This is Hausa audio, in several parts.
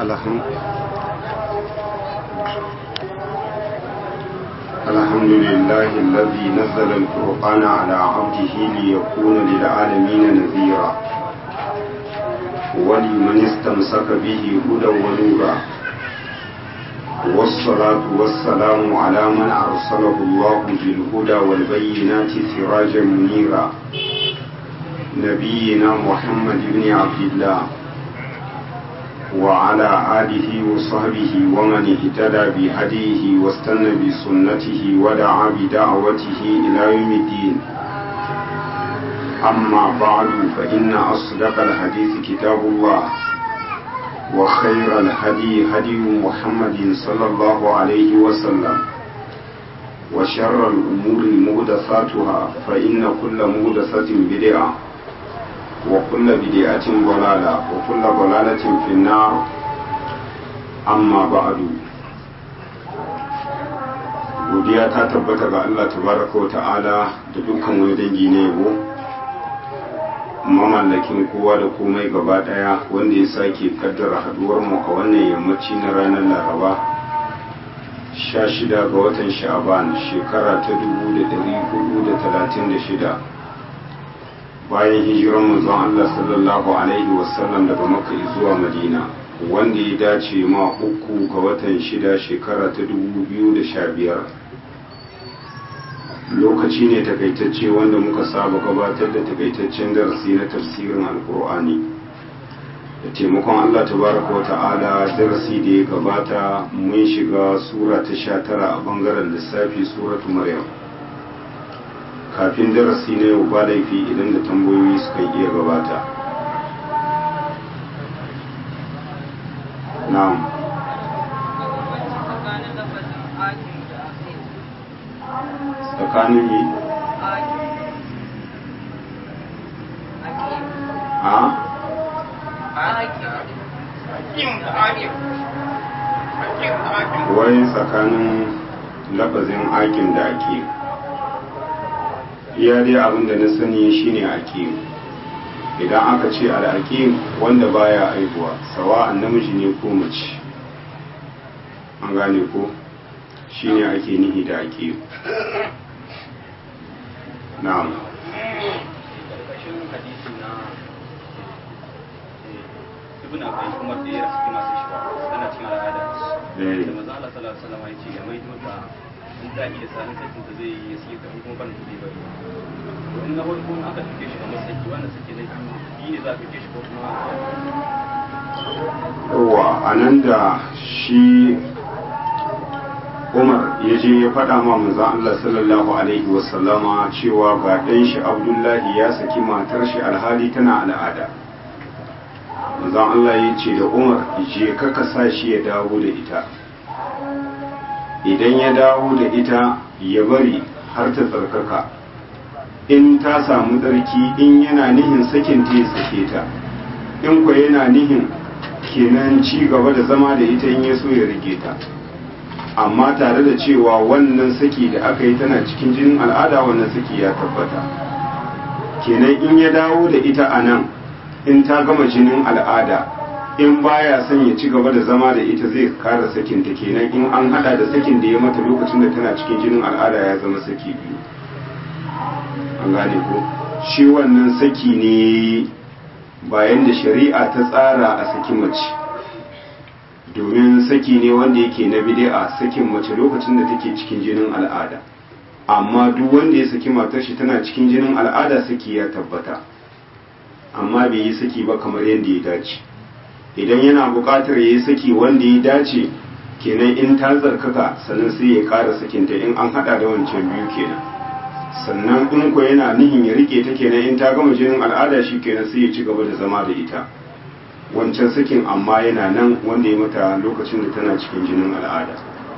الحمد الحمد لله الذي نزل القرآن على عبده ليكون للعالمين نذيرا ولمن استمسك به هدى ونورا والصلاة والسلام على من أرسله الله بالهدى والبينات سراجا منيرا نبينا محمد بن عبد الله وعلى آله وصحبه ومن اهتدى بهديه واستنى بسنته ودعا بدعوته إلى يوم الدين أما بعد فإن أصدق الحديث كتاب الله وخير الهدي هدي محمد صلى الله عليه وسلم وشر الأمور مهدثاتها فإن كل مهدثة بدعة وكل بدعة ضلالة وكل ضلالة في النار أما بعد godiya ta tabbata ga Allah tabaraka wa ta'ala da dukkan wani dangi na yabo mamallakin kowa da komai gaba daya wanda ya sake kaddara haduwar mu a wannan yammaci na ranar laraba 16 ga watan sha'aban shekara ta 1436 bayan hijiran manzon Allah sallallahu alaihi wasallam daga Makka zuwa Madina wanda ya dace ma uku ga watan shida shekara ta 2015 lokaci ne takaitacce wanda muka saba gabatar da takaitaccen darasi na tafsirin alkur'ani da taimakon Allah tabaraka wa ta'ala darasi da ya gabata mun shiga sura ta 19 a bangaren lissafi suratu maryam kafin darasi na yau ba laifi idan da tambayoyi suka iya gabata na'am tsakanin yi a wai tsakanin lafazin akin da ake iya dai abin da na sani shine aqim idan aka ce al'aqim wanda baya aihuwa sawa'an namiji ne ko mace an gane ko shine ake nihi da aqim na'am ibn abai kuma da ya rasu masu shi ba ana cikin al'ada da manzo Allah sallallahu alaihi wasallam ya ce ya maido ta in ta iya sanin sakin ta zai yi sai ka kuma ban kudi bari to in na farko aka tuke shi kamar saki wannan saki na biyu ne za ka tuke shi ko kuma yawa a nan da shi umar ya je ya faɗa ma manzon Allah sallallahu alaihi wasallama cewa ga ɗan shi abdullahi ya saki matar shi alhali tana al'ada manzon Allah ya ce da umar je ka ka sa shi ya dawo da ita idan ya dawo da ita ya bari har ta tsarkaka in ta samu tsarki in yana nihin sakin ta ya sake ta in kwa yana nihin kenan ci gaba da zama da ita in ya so ya rage ta amma tare da cewa wannan saki da aka yi tana cikin jinin al'ada wannan saki ya tabbata kenan in ya dawo da ita a nan in ta gama jinin al'ada in baya son ya ci gaba da zama da ita zai kara sakin ta kenan in an hada da sakin da ya mata lokacin da tana cikin jinin al'ada ya zama saki biyu an gane ko shi wannan saki ne bayan da shari'a ta tsara a saki mace domin saki ne wanda yake na bid'a sakin mace lokacin da take cikin jinin al'ada amma duk wanda ya saki matar shi tana cikin jinin al'ada saki ya tabbata amma bai yi saki ba kamar yadda ya dace idan yana buƙatar ya yi saki wanda ya dace kenan in ta tsarkaka sannan sai ya ƙara sakinta in an haɗa da wancan biyu kenan sannan in ko yana nihin ya rike ta kenan in ta gama jinin al'ada shi kenan sai ya ci gaba da zama da ita wancan sakin amma yana nan wanda ya mata lokacin da tana cikin jinin al'ada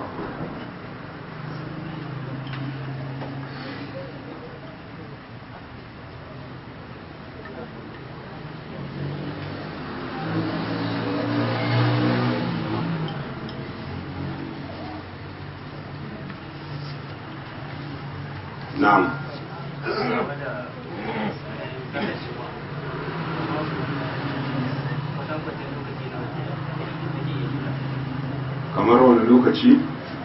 na'am kamar wani lokaci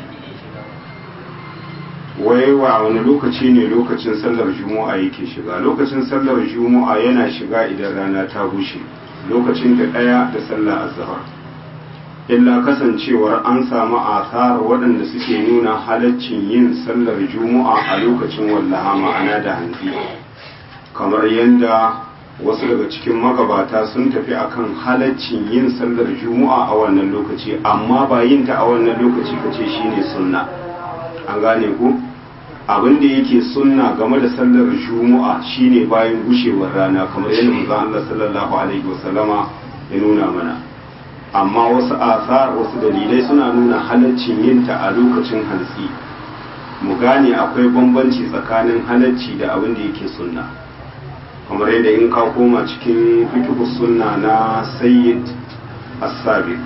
wai wa wani lokaci ne lokacin sallar juma'a yake shiga lokacin sallar juma'a yana shiga idan rana ta bushe lokacin da ɗaya da sallar azhar illa kasancewar an samu asar waɗanda suke nuna halaccin yin sallar juma'a a lokacin wallaha ma'ana da hantsi kamar yadda wasu daga cikin magabata sun tafi akan halaccin yin sallar juma'a a wannan lokaci amma ba yin ta a wannan lokaci kace shine sunna an gane ku abin da yake sunna game da sallar juma'a shine bayan gushewar rana kamar yadda manzo Allah sallallahu alaihi wasallama ya nuna mana amma wasu asar wasu dalilai suna nuna halaccin yin ta a lokacin hantsi mu gane akwai bambanci tsakanin halacci da abin da yake sunna kamar yadda in ka koma cikin fiqh sunna na sayyid as-sabiq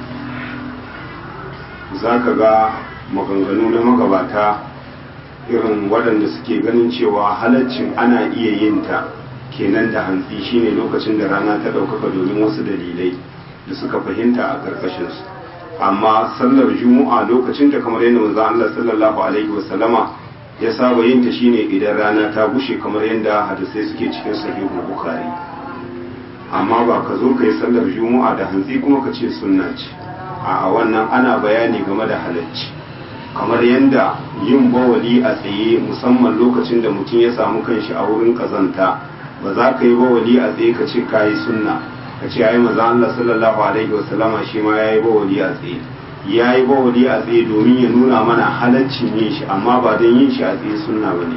zaka ga maganganu na magabata irin waɗanda suke ganin cewa halaccin ana iya yin ta kenan da hantsi shine lokacin da rana ta ɗaukaka domin wasu dalilai da suka fahimta a ƙarƙashinsu amma sallar juma'a lokacin ta kamar yadda manzo Allah sallallahu alaihi wasallama ya saba yin ta shine idan rana ta bushe kamar yadda hadisai suke cikin sahihul bukhari amma ba ka zo ka yi sallar juma'a da hantsi kuma ka ce sunna ce a wannan ana bayani game da halacci kamar yadda yin bawali a tsaye musamman lokacin da mutum ya samu kanshi a wurin kazanta ba za ka yi bawali a tsaye ka ce ka yi sunna ka ce ai maza Allah sallallahu alaihi wasallama shi ma ya yi bawali a tsaye ya yi bawali a tsaye domin ya nuna mana halaccin yin shi amma ba don yin shi a tsaye sunna ba ne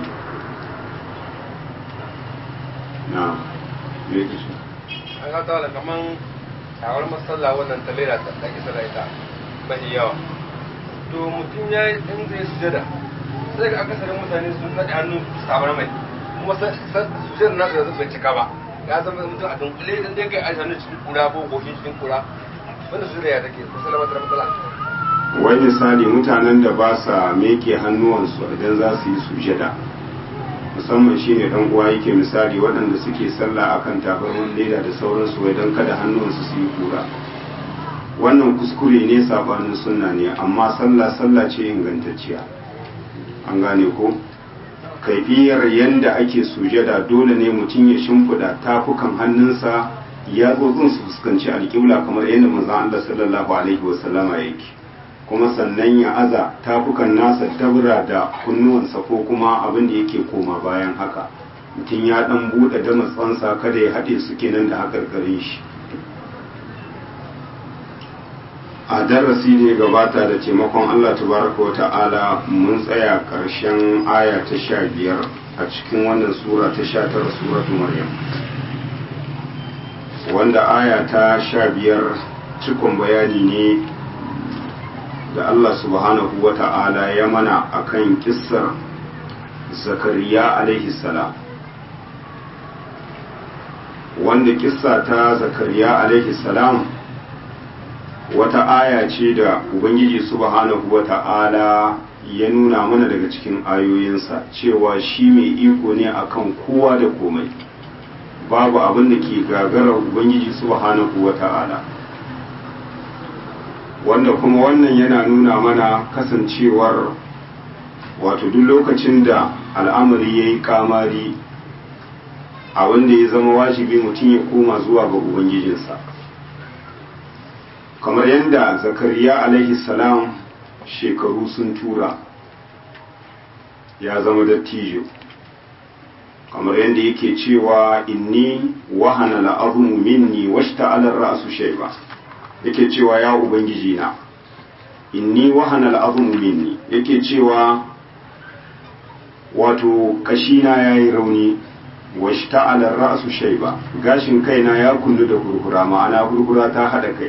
na me yake shi an ga tawala kaman shawar masalla wannan ta lera ta ake sallah ita mahi yawa to mutum ya yi in zai sujada sai ga akasarin mutane sun naɗe hannu sabar mai kuma sujada na da bai cika ba ya zama mutum a dunkule idan dai kai aji hannu cikin kura ko goshin cikin kura wanda sujada ya take ko sallama ta matsala wai misali mutanen da ba sa meke hannuwansu idan za su yi sujada musamman shi ne uwa yake misali waɗanda suke sallah akan tabarmin leda da sauransu wai don kada hannuwansu su yi kura wannan kuskure ne sabanin sunna ne amma sallah sallah ce ingantacciya an gane ko kaifiyar yanda ake sujada dole ne mutum ya shimfiɗa tafukan hannunsa ya su fuskanci alƙibla kamar yadda manzon Allah sallallahu alaihi wasallama yake kuma sannan ya aza tafukan nasa tabra da kunnuwansa ko kuma abin da yake koma bayan haka mutum ya dan buɗe damatsansa kada ya haɗe su kenan da haƙarƙarin shi a darasi da ya gabata da taimakon Allah tabaraka wa ta'ala mun tsaya ƙarshen aya ta sha biyar a cikin wannan sura ta sha tara suratu maryam wanda aya ta sha biyar cikon bayani ne da Allah subhanahu wa ta'ala ya mana akan kissar zakariya alaihi salam wanda kissa ta zakariya alaihi salam wata aya ce da ubangiji subhanahu wa ta'ala ya nuna mana daga cikin ayoyinsa cewa shi mai iko ne akan kowa da komai babu abin da ke gagarar ubangiji subhanahu wa ta'ala wanda kuma wannan yana nuna mana kasancewar wato duk lokacin da al'amari ya yi kamari a wanda ya zama wajibi mutum ya koma zuwa ga ubangijinsa kamar yadda zakariya alaihi salam shekaru sun tura ya zama dattijo kamar yadda yake cewa inni wahana la'azmu minni washta alar ra'su shayba yake cewa ya ubangiji na inni wahana al'azmu minni yake cewa wato kashina yayi rauni washta alar ra'su shayba gashin kaina ya kullu da gurgura ma'ana gurgura ta hada kai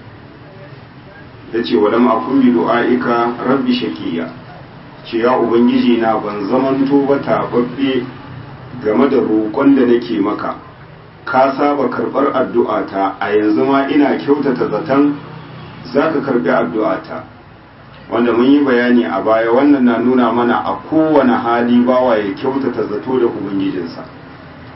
yace walam akun bi du'aika rabbi shakiya ce ya ubangiji na ban zamanto ba tababbe game da roƙon da nake maka ka saba karɓar addu'ata a yanzu ma ina kyautata zaton za ka karɓi addu'ata wanda mun yi bayani a baya wannan na nuna mana a kowane hali bawa ya kyautata zato da ubangijinsa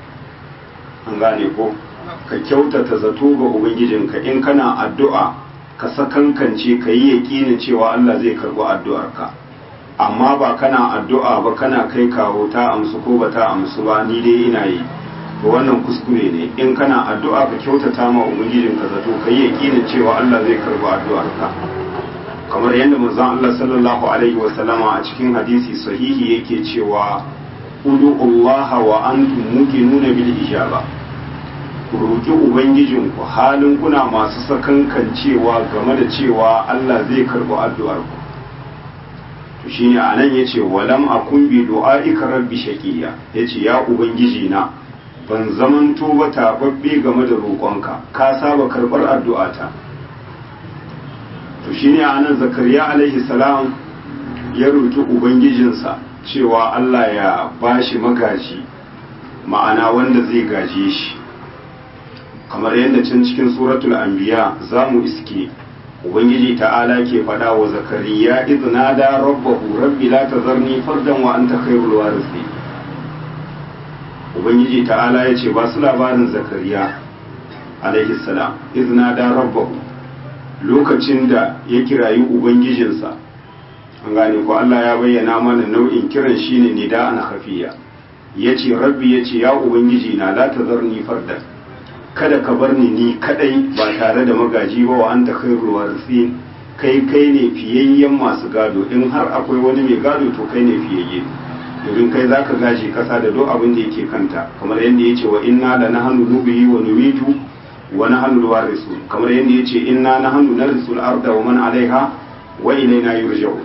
an gane ko ka kyautata zato ga ubangijinka in kana addu'a ka sakankance ka yi yaƙinin cewa Allah zai karɓi addu'arka amma ba kana addu'a ba kana kai kawo ta amsu ko ba ta amsu ba ni dai ina yi to wannan kuskure ne in kana addu'a ka kyautata ma ubangijin ka zato ka yi yaƙinin cewa Allah zai karɓi addu'arka kamar yadda manzon Allah sallallahu alaihi wa sallama a cikin hadisi sahihi yake cewa udu Allah wa antum muqinuna bil ijaba ku roki ubangijinku halin kuna masu sakankancewa game da cewa Allah zai karɓi addu'arku to shine anan yace walam akun bi du'aika rabbi shaqiya yace ya ubangiji na ban zamanto ba tababbe game da roƙonka ka saba karɓar addu'ata to shine anan zakariya alaihi salam ya roki ubangijinsa cewa Allah ya bashi magaji ma'ana wanda zai gaje shi kamar yadda can cikin suratul anbiya za mu iske ubangiji ta'ala ke faɗa wa zakariya idna da rabbahu rabbi la tazarni fardan wa anta khairul warisi ubangiji ta'ala ya ce ba su labarin zakariya alaihi salam idna da rabbahu lokacin da ya kirayi ubangijinsa an gane ko Allah ya bayyana mana nau'in kiran shine nida'an khafiya yace rabbi yace ya ubangiji na la tazarni fardan kada ka bar ni ni kadai ba tare da magaji ba wa anta khairul warithin kai kai ne fiyayyen masu gado in har akwai wani mai gado to kai ne fiyayye domin kai zaka gaji kasa da duk abin da yake kanta kamar yadda yace wa inna la nahnu nubihi wa numitu wa nahnu warisu kamar yadda yace inna nahnu narisul arda wa man alaiha wa ilaina yurja'u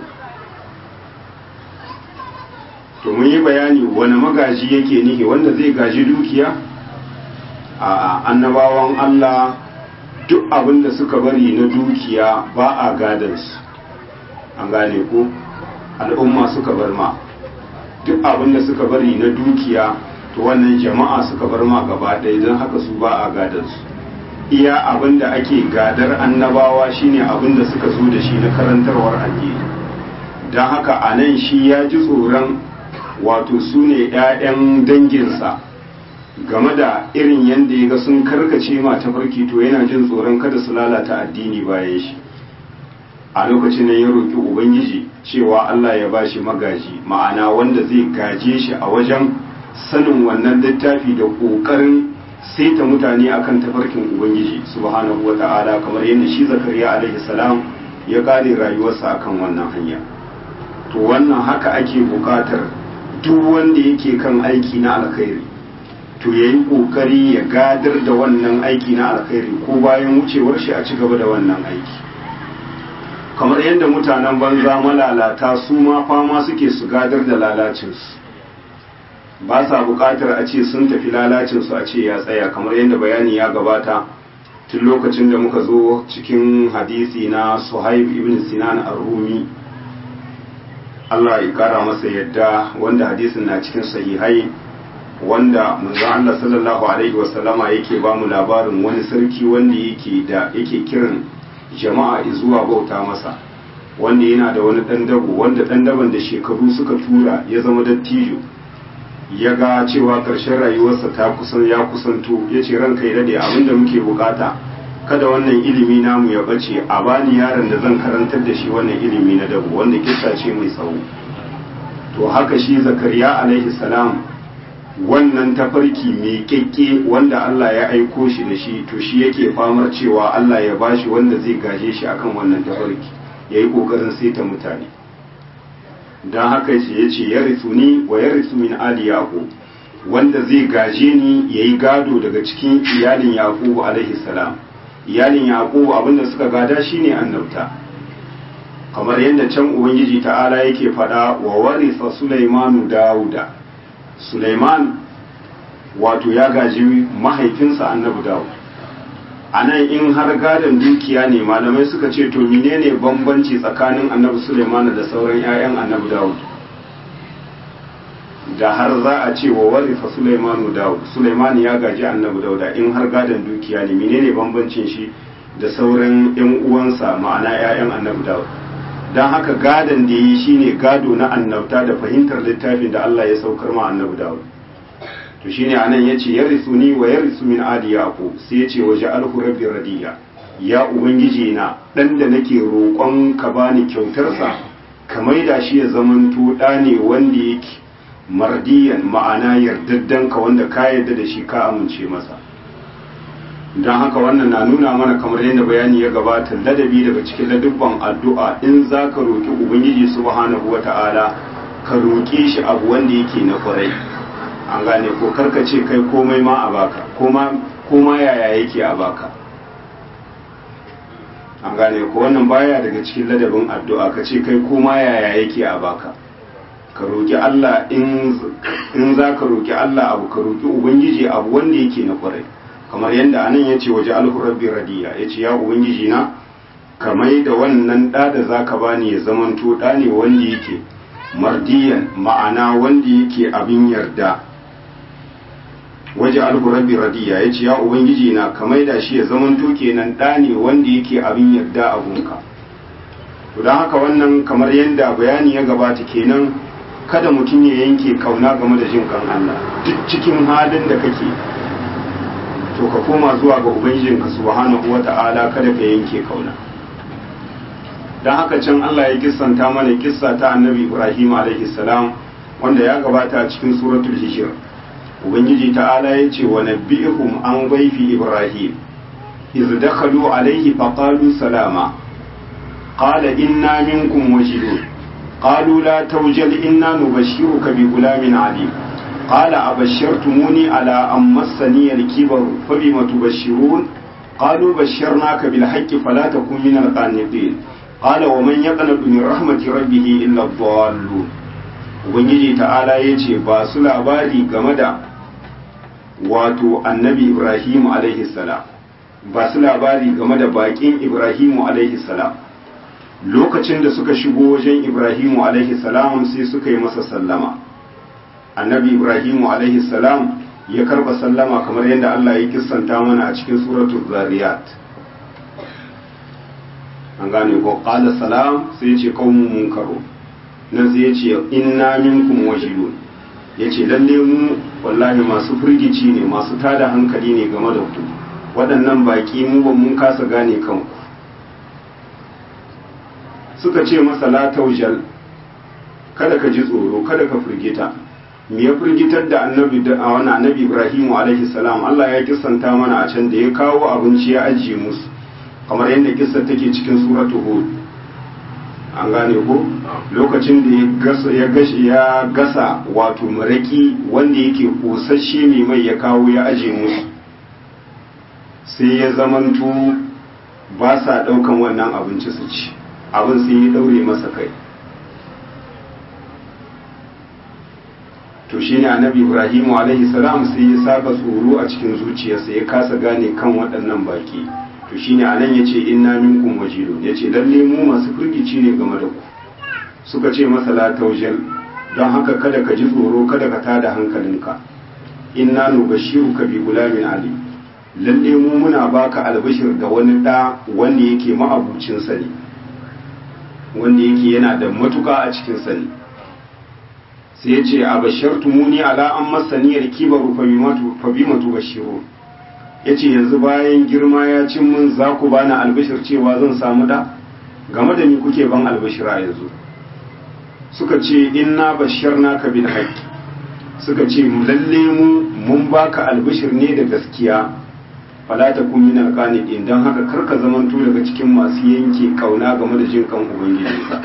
to mun yi bayani wani magaji yake nihi wanda zai gaji dukiya a annabawan Allah duk abin da suka bari na dukiya ba a gadansu an gane ko al'umma suka bar ma duk abin da suka bari na dukiya to wannan jama'a suka bar ma gaba ɗaya don haka su ba a gadansu iya abin da ake gadar annabawa shine abin da suka zo da shi na karantarwar addini don haka a nan shi ya ji tsoron wato su ne 'ya'yan danginsa game da irin yadda ya ga sun karkace ma tafarki to yana jin tsoron kada su lalata addini bayan shi a lokacin nan ya roƙi ubangiji cewa Allah ya ba shi magaji ma'ana wanda zai gaje shi a wajen sanin wannan littafi da ƙoƙarin saita mutane akan tafarkin ubangiji subhanahu wa ta'ala kamar yadda shi zakariya alaihi salam ya kare rayuwarsa akan wannan hanya to wannan haka ake buƙatar duk wanda yake kan aiki na alkhairi to ya yi ƙoƙari ya gadar da wannan aiki na alkhairi ko bayan wucewar shi a ci gaba da wannan aiki kamar yadda mutanen banza malalata su ma fama suke su gadar da lalacinsu ba sa buƙatar a ce sun tafi lalacinsu a ce ya tsaya kamar yadda bayani ya gabata tun lokacin da muka zo cikin hadisi na suhaib ibn sinan ar-rumi Allah ya kara masa yadda wanda hadisin na cikin sahihai wanda manzon Allah sallallahu alaihi wasallama yake ba mu labarin wani sarki wanda yake da yake kiran jama'a zuwa bauta masa wanda yana da wani dan dabo wanda dan daban da shekaru suka tura ya zama dattijo ya ga cewa ƙarshen rayuwarsa ta kusan ya kusanto ya ce ranka ya dade abin da muke bukata kada wannan ilimi namu ya bace a bani yaron da zan karantar da shi wannan ilimi na dabo wanda kissa ce mai tsawo to haka shi zakariya alaihi salam wannan tafarki mai kyakke wanda Allah ya aiko shi da shi to shi yake famar cewa Allah ya bashi wanda zai gaje shi akan wannan tafarki ya yi ƙoƙarin saita mutane don haka ce ya ce ya risu ni wa ya risu min ali yaƙo wanda zai gaje ni ya yi gado daga cikin iyalin yaƙubu alaihi salam iyalin yaƙubu abinda suka gada shine annabta kamar yadda can ubangiji ta'ala yake faɗa wa warisa sulaimanu dawuda Suleiman wato ya gaji mahaifinsa annabi Dawud a nan in har gadon dukiya ne malamai suka ce to menene bambanci tsakanin annabi Suleiman da sauran 'ya'yan annabi Dawud da har za a ce wa warifa Suleimanu Dawud Suleiman ya gaji annabi Dawuda in har gadon dukiya ne menene bambancin shi da sauran 'yan uwansa ma'ana 'ya'yan annabi Dawud don haka gadon da yi shine gado na annabta da fahimtar littafin da Allah ya saukar ma annabi Dawud to shine anan yace ya risu ni wa ya risu min adi yaqub sai yace waje alhu rabbi radiya ya ubangiji na dan da nake roƙon ka bani kyautarsa ka maida shi ya zamanto ɗa ne wanda yake mardiyan ma'ana yardaddan ka wanda ka yarda da shi ka amince masa don haka wannan na nuna mana kamar yadda bayani ya gabata ladabi daga cikin ladubban addu'a in za ka roƙi ubangiji subhanahu wata'ala ka roƙe shi abu wanda yake na kwarai an gane ko karka ce kai komai ma a baka koma yaya yake a baka an gane ko wannan baya daga cikin ladabin addu'a ka ce kai koma yaya yake a baka ka roƙi Allah in za ka roƙi Allah abu ka roƙi ubangiji abu wanda yake na kwarai kamar yadda anan ya ce waje alhurabbi radiya ya ce ya ubangiji na ka mai da wannan ɗa da za ka bani ya zamanto ɗa ne wanda yake mardiyan ma'ana wanda yake abin yarda waje alhurabbi radiya ya ce ya ubangiji na ka mai da shi ya zamanto kenan ɗa ne wanda yake abin yarda a gunka to don haka wannan kamar yadda bayani ya gabata kenan kada mutum ya yanke kauna game da jin kan Allah duk cikin halin da kake to ka koma zuwa ga ubangijinka subhanahu wata'ala kada ka yanke kauna dan haka can Allah ya kissanta mana kissa ta annabi Ibrahim alaihi salam wanda ya gabata a cikin suratul hijr ubangiji ta'ala ya ce wa nabbi'ihum an dhayfi Ibrahim iz dakhalu alaihi faqalu salama qala inna minkum wajidun qalu la tawjal inna nubashshiruka bi gulamin alim قال أبشرتموني على أن مسني الكبر فبم تبشرون قالوا بشرناك بالحق فلا تكن من القانطين قال ومن يقنط من رحمة ربه إلا الضالون ubangiji ta'ala ya ce ba su labari game da wato annabi ibrahimu alaihi salam ba su labari game da bakin ibrahimu alaihi salam lokacin da suka shigo wajen ibrahimu alaihi salam sai suka yi masa sallama annabi ibrahimu alaihi salam ya karba sallama kamar yadda Allah ya kissanta mana a cikin suratul zariyat an gane ko qala salam sai ce qaumun munkaru nan sai ya ce inna minkum wajidun yace lalle mu wallahi masu firgici ne masu tada hankali ne game da ku waɗannan baki mu ban mun kasa gane kanku suka ce masa la taujal kada ka ji tsoro kada ka firgita me ya firgitar da annabi da wani annabi Ibrahim alaihi salam Allah ya kissanta mana a can da ya kawo abinci ya ajiye musu kamar yadda kissar take cikin suratu hud an gane ko lokacin da ya gasa ya gashi ya gasa wato maraki wanda yake kosasshe mai mai ya kawo ya ajiye musu sai ya zamanto ba sa daukan wannan abinci su ci abin sai ya daure masa kai to shine annabi ibrahimu alaihi salam sai ya saka tsoro a cikin zuciyarsa ya kasa gane kan waɗannan baki to shine anan yace inna minkum wajilun yace lalle mu masu firgici ne game da ku suka ce masa la taujal don haka kada ka ji tsoro kada ka tada hankalinka inna nubashiruka bi gulamin ali lalle mu muna baka albashir da wani da wanda yake ma'abucin sani wanda yake yana da matuka a cikin sani sai ya ce a bashartumuni ala an masaniyar kibaru fa bi matu bashiru ya ce yanzu bayan girma ya cin mun za ku bani albashir cewa zan samu da game da ni kuke ban albashira yanzu suka ce inna basharna ka bil haqqi suka ce lalle mu mun baka albashir ne da gaskiya fala ta kun min alqanidin dan haka karka zamanto daga cikin masu yanke kauna game da jin kan ubangijinka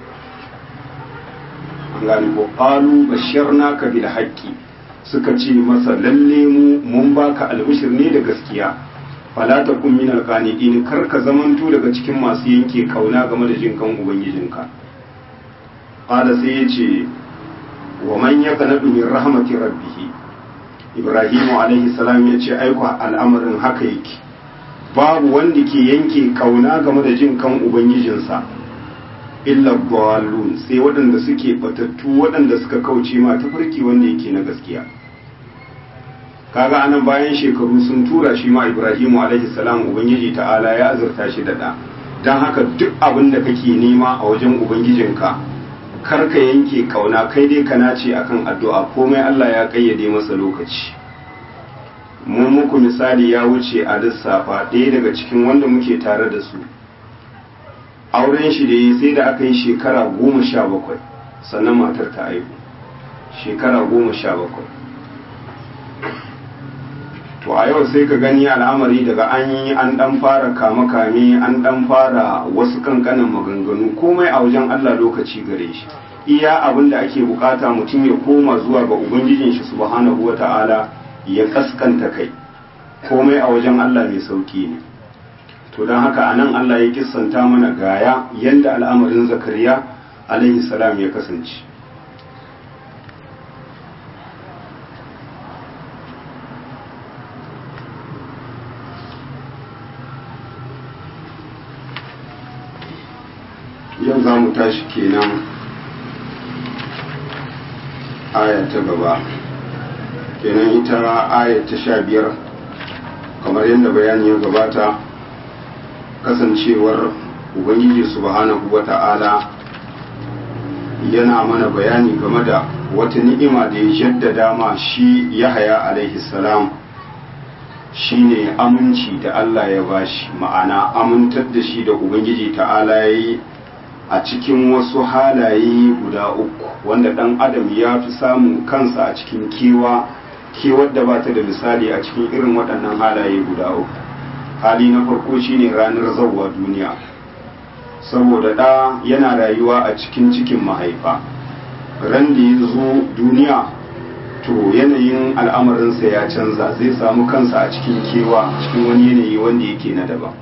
an gane ko qalu basharnaka bil haqqi suka ce masa lalle mu mun baka albishir ne da gaskiya fala takun min alqanidin kar ka zamanto daga cikin masu yanke kauna game da jin kan ubangijinka qala sai yace wa man yaqnatu min rahmati rabbih ibrahim alaihi salam yace aiko al'amarin haka yake babu wanda ke yanke kauna game da jin kan ubangijinsa illa dallun sai waɗanda suke batattu waɗanda suka kauce ma tafarki wanda yake na gaskiya kaga anan bayan shekaru sun tura shi ma Ibrahimu alaihi salam ubangiji ta'ala ya azurta shi da da dan haka duk abin da kake nema a wajen ubangijinka kar ka yanke kauna kai dai kana ce akan addu'a komai Allah ya kayyade masa lokaci mun muku misali ya wuce a lissafa ɗaya daga cikin wanda muke tare da su auren shi da ya sai da aka yi shekara goma sha bakwai sannan matar ta aihu shekara goma sha bakwai to a yau sai ka gani al'amari daga an yi an dan fara kame-kame an dan fara wasu kankanin maganganu komai a wajen Allah lokaci gare shi iya abin da ake bukata mutum ya koma zuwa ga ubangijin shi subhanahu wata'ala ya kaskanta kai komai a wajen Allah mai sauki ne to don haka anan Allah ya kissanta mana gaya yanda al'amarin zakariya alaihi salam ya kasance yau za mu tashi kenan aya ta gaba kenan ita aya ta sha biyar kamar yadda bayani ya gabata kasancewar ubangiji subhanahu wa ta'ala yana mana bayani game da wata ni'ima da ya jaddada ma shi yahaya alaihi salam shine aminci da Allah ya bashi ma'ana amintar da shi da ubangiji ta'ala ya yi a cikin wasu halaye guda uku wanda ɗan adam ya fi samun kansa a cikin kewa kewar da ba ta da misali a cikin irin waɗannan halaye guda uku hali na farko shine ranar zauwa duniya saboda ɗa yana rayuwa a cikin cikin mahaifa ran da ya zo duniya to yanayin al'amarinsa ya canza zai samu kansa a cikin kewa cikin wani yanayi wanda yake na daban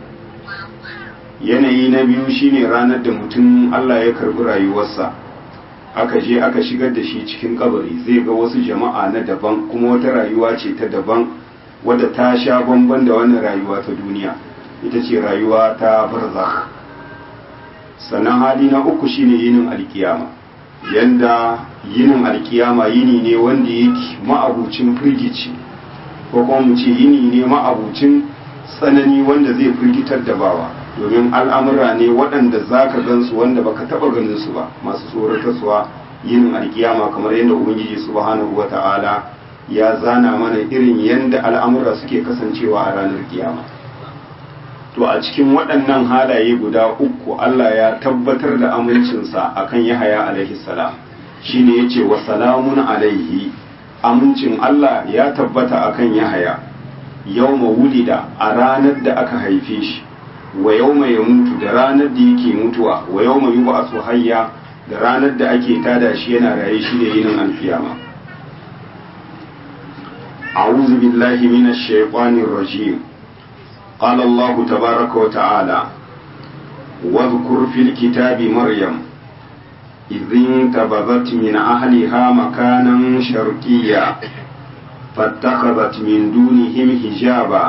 yanayi na biyu shine ranar da mutum Allah ya karbi rayuwarsa aka je aka shigar da shi cikin kabari zai ga wasu jama'a na daban kuma wata rayuwa ce ta daban wadda ta sha bamban da wannan rayuwa ta duniya ita ce rayuwa ta barzakh sannan hali na uku shine yinin alkiyama yanda yinin alkiyama yini ne wanda yake ma'abucin firgici ko kuma mu ce yini ne ma'abucin tsanani wanda zai firgitar da bawa domin al'amura ne waɗanda za ka gansu wanda baka taɓa ganin su ba masu tsoratarsuwa yin alkiyama kamar yadda ubangiji subhanahu wa ta'ala ya zana mana irin yadda al'amura suke kasancewa a ranar kiyama to a cikin waɗannan halaye guda uku Allah ya tabbatar da amincinsa akan Yahaya alaihi salam shine yace wa salamun alaihi amincin Allah ya tabbata akan Yahaya yawma wulida a ranar da aka haife shi wa yawma ya mutu da ranar da yake mutuwa wa yawma yub'athu hayya da ranar da ake tada shi yana raye shi ne yinin alfiyama a'udhu billahi minash shaitanir rajim qala Allah tabaaraka wa ta'ala واذكر في الكتاب مريم إذ انتبذت من أهلها مكانا شرقيا فاتخذت من دونهم حجابا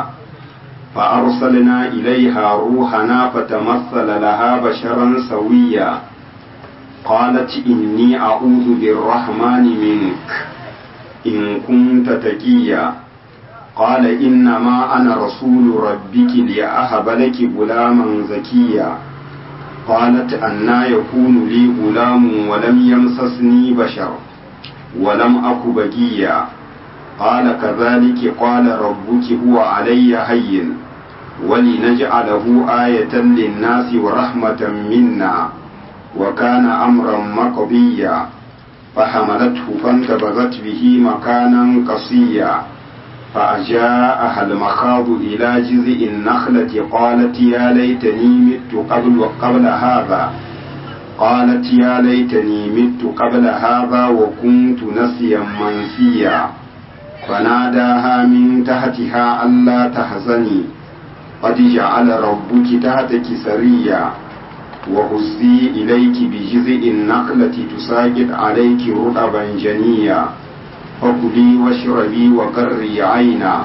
فأرسلنا إليها روحنا فتمثل لها بشرا سويا قالت إني أعوذ بالرحمن منك إن كنت تقيا قال إنما أنا رسول ربك لأهب لك غلاما زكيا قالت أنا يكون لي غلام ولم يمسسني بشر ولم أك بقيا قال كذلك قال ربك هو علي هين ولنجعله آية للناس ورحمة منا وكان أمرا مقضيا فحملته فانتبذت به مكانا قصيا فأجاءها المخاض إلى جذع النخلة قالت يا ليتني مت قبل قبل هذا قالت يا ليتني مت قبل هذا وكنت نسيا منسيا فناداها من تحتها ألا تحزني قد جعل ربك تحتك سريا وهزي إليك بجذع النخلة تساقط عليك رطبا جنيا فكلي واشربي وقري عينا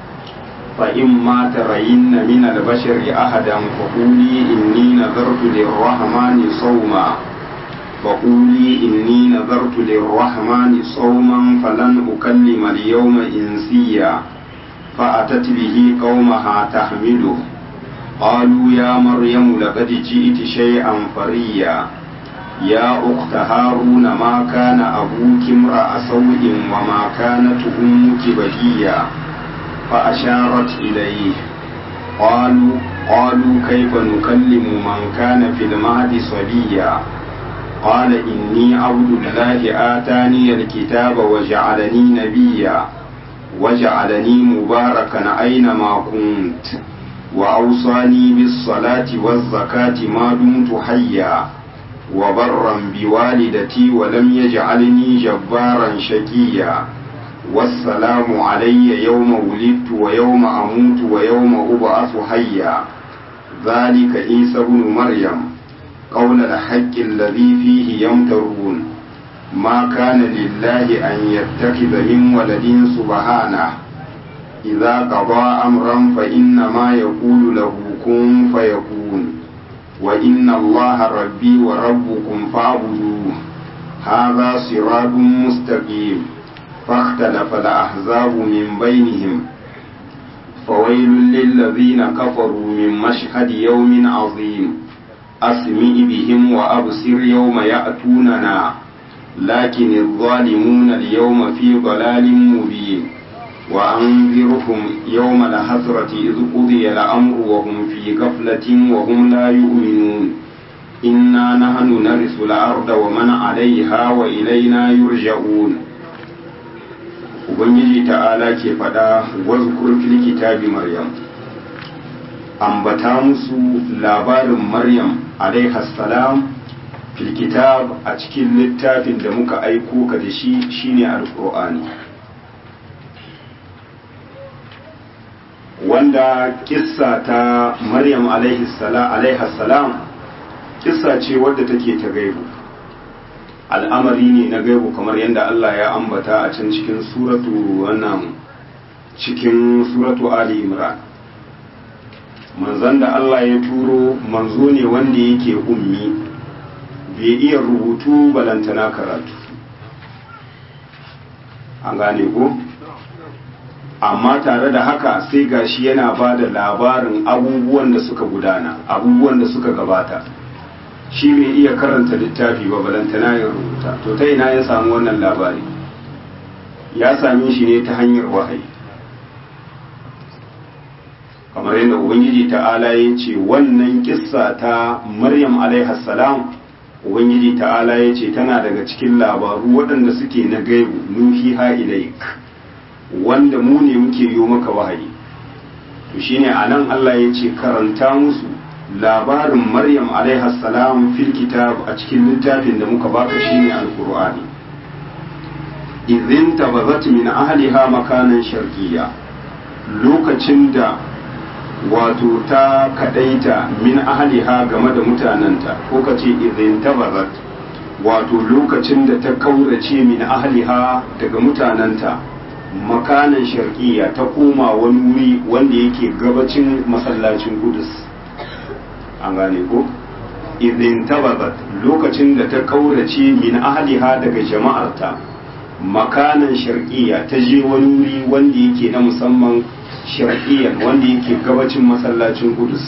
فإما ترين من البشر أحدا فقولي إني نذرت للرحمن صوما فقولي إني نذرت للرحمن صوما فلن أكلم اليوم إنسيا فأتت به قومها تحمله قالوا يا مريم لقد جئت شيئا فريا يا أخت هارون ما كان أبوك امرأ سوء وما كانت أمك بغيا فأشارت إليه قالوا قالوا كيف نكلم من كان في المهد صبيا قال إني عبد الله آتاني الكتاب وجعلني نبيا وجعلني مباركا أينما كنت وأوصاني بالصلاة والزكاة ما دمت حيا وبرا بوالدتي ولم يجعلني جبارا شقيا والسلام علي يوم ولدت ويوم أموت ويوم أبعث حيا ذلك عيسى بن مريم قول الحق الذي فيه يمترون ما كان لله أن يتخذ من ولد سبحانه إذا قضى أمرا فإنما يقول له كن فيكون وإن الله ربي وربكم فاعبدوه هذا صراط مستقيم فاختلف الأحزاب من بينهم فويل للذين كفروا من مشهد يوم عظيم أسمع بهم وأبصر يوم يأتوننا لكن الظالمون اليوم في ضلال مبين وأنذرهم يوم الحسرة إذ قضي الأمر وهم في غفلة وهم لا يؤمنون إنا نحن نرث الأرض ومن عليها وإلينا يرجعون Ubangiji ta'ala ke faɗa wazkur fil kitabi Maryam ambata musu labarin Maryam salam fil kitab a cikin littafin da muka aiko ka da shi shine alqur'ani wanda kissa ta Maryam salam kissa ce wadda take ta gaibu al'amari ne na gaibu kamar yadda Allah ya ambata a can cikin suratu wannan cikin suratu Ali Imran manzon da Allah ya turo manzo ne wanda yake ummi bai iya rubutu balantana karatu an gane ko amma tare da haka sai gashi yana ba da labarin abubuwan da suka gudana abubuwan da suka gabata shi bai iya karanta littafi ba balantana ya rubuta to ta ina ya samu wannan labari ya same shi ne ta hanyar wahayi kamar yadda ubangiji ta'ala ya ce wannan kissa ta maryam salam ubangiji ta'ala ya ce tana daga cikin labaru waɗanda suke na gaibu nuhi ha ilaik wanda mu ne muke yi maka wahayi to shine anan Allah ya ce karanta musu labarin maryam salam fil kitab a cikin littafin da muka baka shine alqur'ani idhin tabazat min ahliha makanan sharqiyya lokacin da wato ta kadaita min ahliha game da mutananta ko kace idhin tabazat wato lokacin da ta kaurace min ahliha daga mutananta makanan sharqiyya ta koma wani wuri wanda yake gabacin masallacin Qudus an gane ko idin tababat lokacin da ta kaurace min ahliha daga jama'arta makanan sharqiyya ta je wani wuri wanda yake na musamman sharqiyyan wanda yake gabacin masallacin Qudus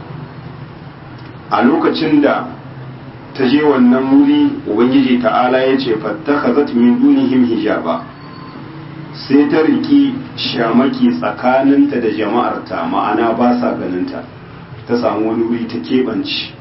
a lokacin da ta je wannan wuri ubangiji ta'ala ya ce fattakhazat min dunihim hijaba sai ta riki shamaki tsakaninta da jama'arta ma'ana ba sa ganinta ta samu wani wuri ta keɓanci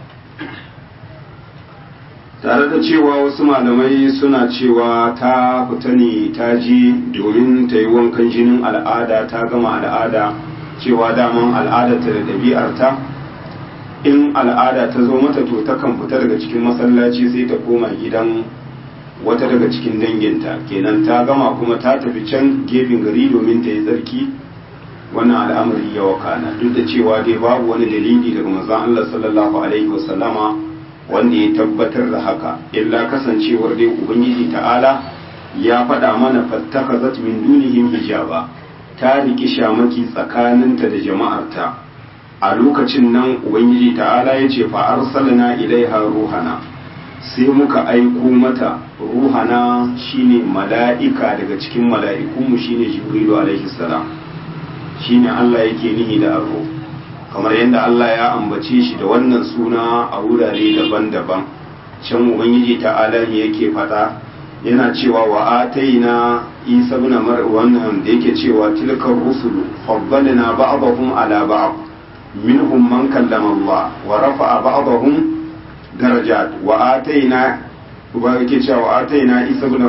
tare da cewa wasu malamai suna cewa ta fita ne ta je domin ta yi wankan jinin al'ada ta gama al'ada cewa daman al'adarta da ɗabi'arta in al'ada ta zo mata to takan fita daga cikin masallaci sai ta koma gidan wata daga cikin danginta kenan ta gama kuma ta tafi can gefen gari domin ta yi tsarki wannan al'amari ya wakana duk da cewa dai babu wani dalili daga manzon Allah sallallahu alaihi wasallama wanda ya tabbatar da haka illa kasancewar dai ubangiji ta'ala ya faɗa mana fattakazat min dunihim hijaba ta riki shamaki tsakaninta da jama'arta a lokacin nan ubangiji ta'ala ya ce fa arsalna ilaiha ruhana sai muka aiko mata ruhana shine mala'ika daga cikin mala'ikunmu shine jibrilu alaihi salam shine Allah yake nihi da arro kamar yadda Allah ya ambace shi da wannan suna a wurare daban-daban can ubangiji ta'ala ne yake fada yana cewa wa ataina isa ibn mar wannan da yake cewa tilkar rusulu faddalna ba'dahum ala ba'd minhum man kallama Allah wa rafa'a ba'dahum darajat wa ataina ba yake cewa wa ataina isa ibn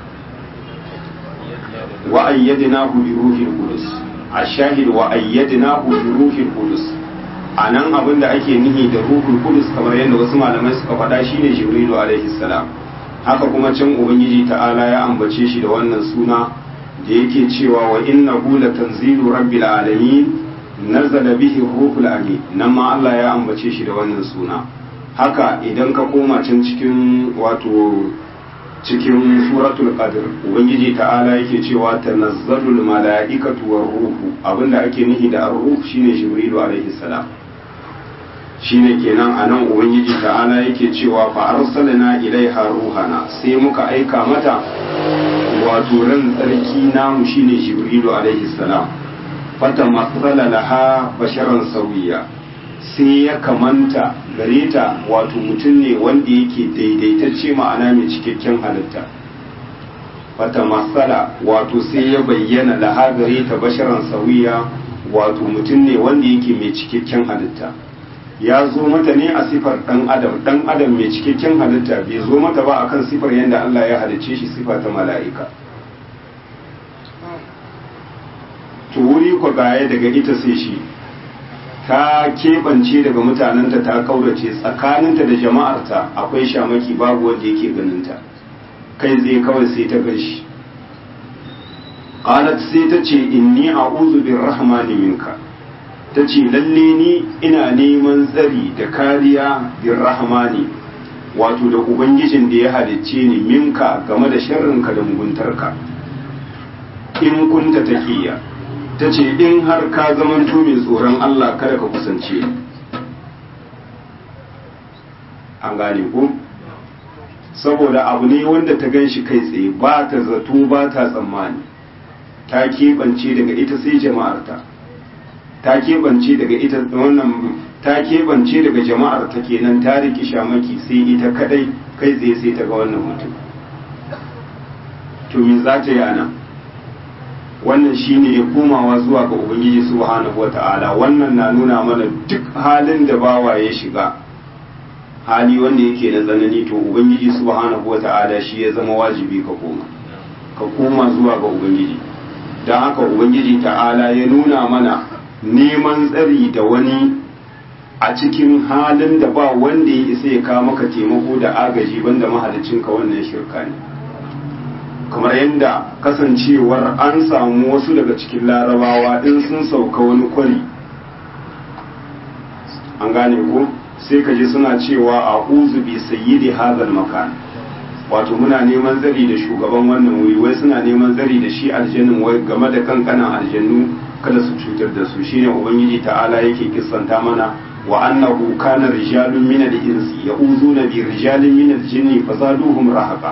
wa ayyadnahu bi ruhil qudus ashahid wa ayyadnahu bi ruhil qudus anan abinda ake nihi da ruhul qudus kamar yadda wasu malamai suka faɗa shine jibrilu alaihi salam haka kuma can ubangiji ta'ala ya ambace shi da wannan suna da yake cewa wa innahu latanzilu rabbil alamin nazala bihi ruhul amin nan ma Allah ya ambace shi da wannan suna haka idan ka koma can cikin wato cikin suratul qadr ubangiji ta'ala yake cewa tanazzalul mala'ikatu war ruhu abinda ake nihi da ar-ruh shine jibrilu alaihi salam shine kenan anan ubangiji ta'ala yake cewa fa arsalna ilaiha ruhana sai muka aika mata wato ran tsarki namu shine jibrilu alaihi salam fata matsala laha basharan sauyiya sai ya kamanta gare ta wato mutum ne wanda yake daidaitacce ma'ana mai cikakken halitta fata matsala wato sai ya bayyana laha gare ta basharan sauyiya wato mutum ne wanda yake mai cikakken halitta ya zo mata ne a sifar dan adam dan adam mai cikakken halitta bai zo mata ba akan sifar yadda Allah ya halicce shi sifa ta mala'ika to wuri ko gaya daga ita sai shi ta keɓance daga mutanenta ta kaurace tsakaninta da jama'arta akwai shamaki babu wanda yake ganinta kai zai kawai sai ta gashi qalat sai ta ce inni a'udhu birrahmani minka ta ce lalle ni ina neman tsari da kariya birrahmani wato da ubangijin da ya halicce ni minka game da sharrinka da muguntarka in kunta taqiya ta ce in har ka zamanto mai tsoron Allah kada ka kusance ni an gane ko saboda abu ne wanda ta gan shi kai tsaye ba ta zato ba ta tsammani ta keɓance daga ita sai jama'arta ta keɓance daga ita wannan ta keɓance daga jama'ar ta kenan ta riki shamaki sai ita kadai kai tsaye sai ta ga wannan mutum to me za ta yi ana wannan shine ya komawa zuwa ga ubangiji subhanahu wata'ala wannan na nuna mana duk halin da bawa ya shiga hali wanda yake na tsanani to ubangiji subhanahu wata'ala shi ya zama wajibi ka koma ka koma zuwa ga ubangiji don haka ubangiji ta'ala ya nuna mana neman tsari da wani a cikin halin da ba wanda ya isa ya kawo maka taimako da agaji banda mahalicinka wannan shirka ne kamar yadda kasancewar an samu wasu daga cikin larabawa in sun sauka wani kwari an gane ko sai ka ji suna cewa a uzu bi sayyidi hadal makan wato muna neman zari da shugaban wannan wuri wai suna neman zari da shi aljannin wai game da kankanan aljannu kada su cutar da su shine ubangiji ta'ala yake kissanta mana wa annahu kana rijalun min al-insi ya'uduna bi rijalin min al-jinni fazaduhum rahaqa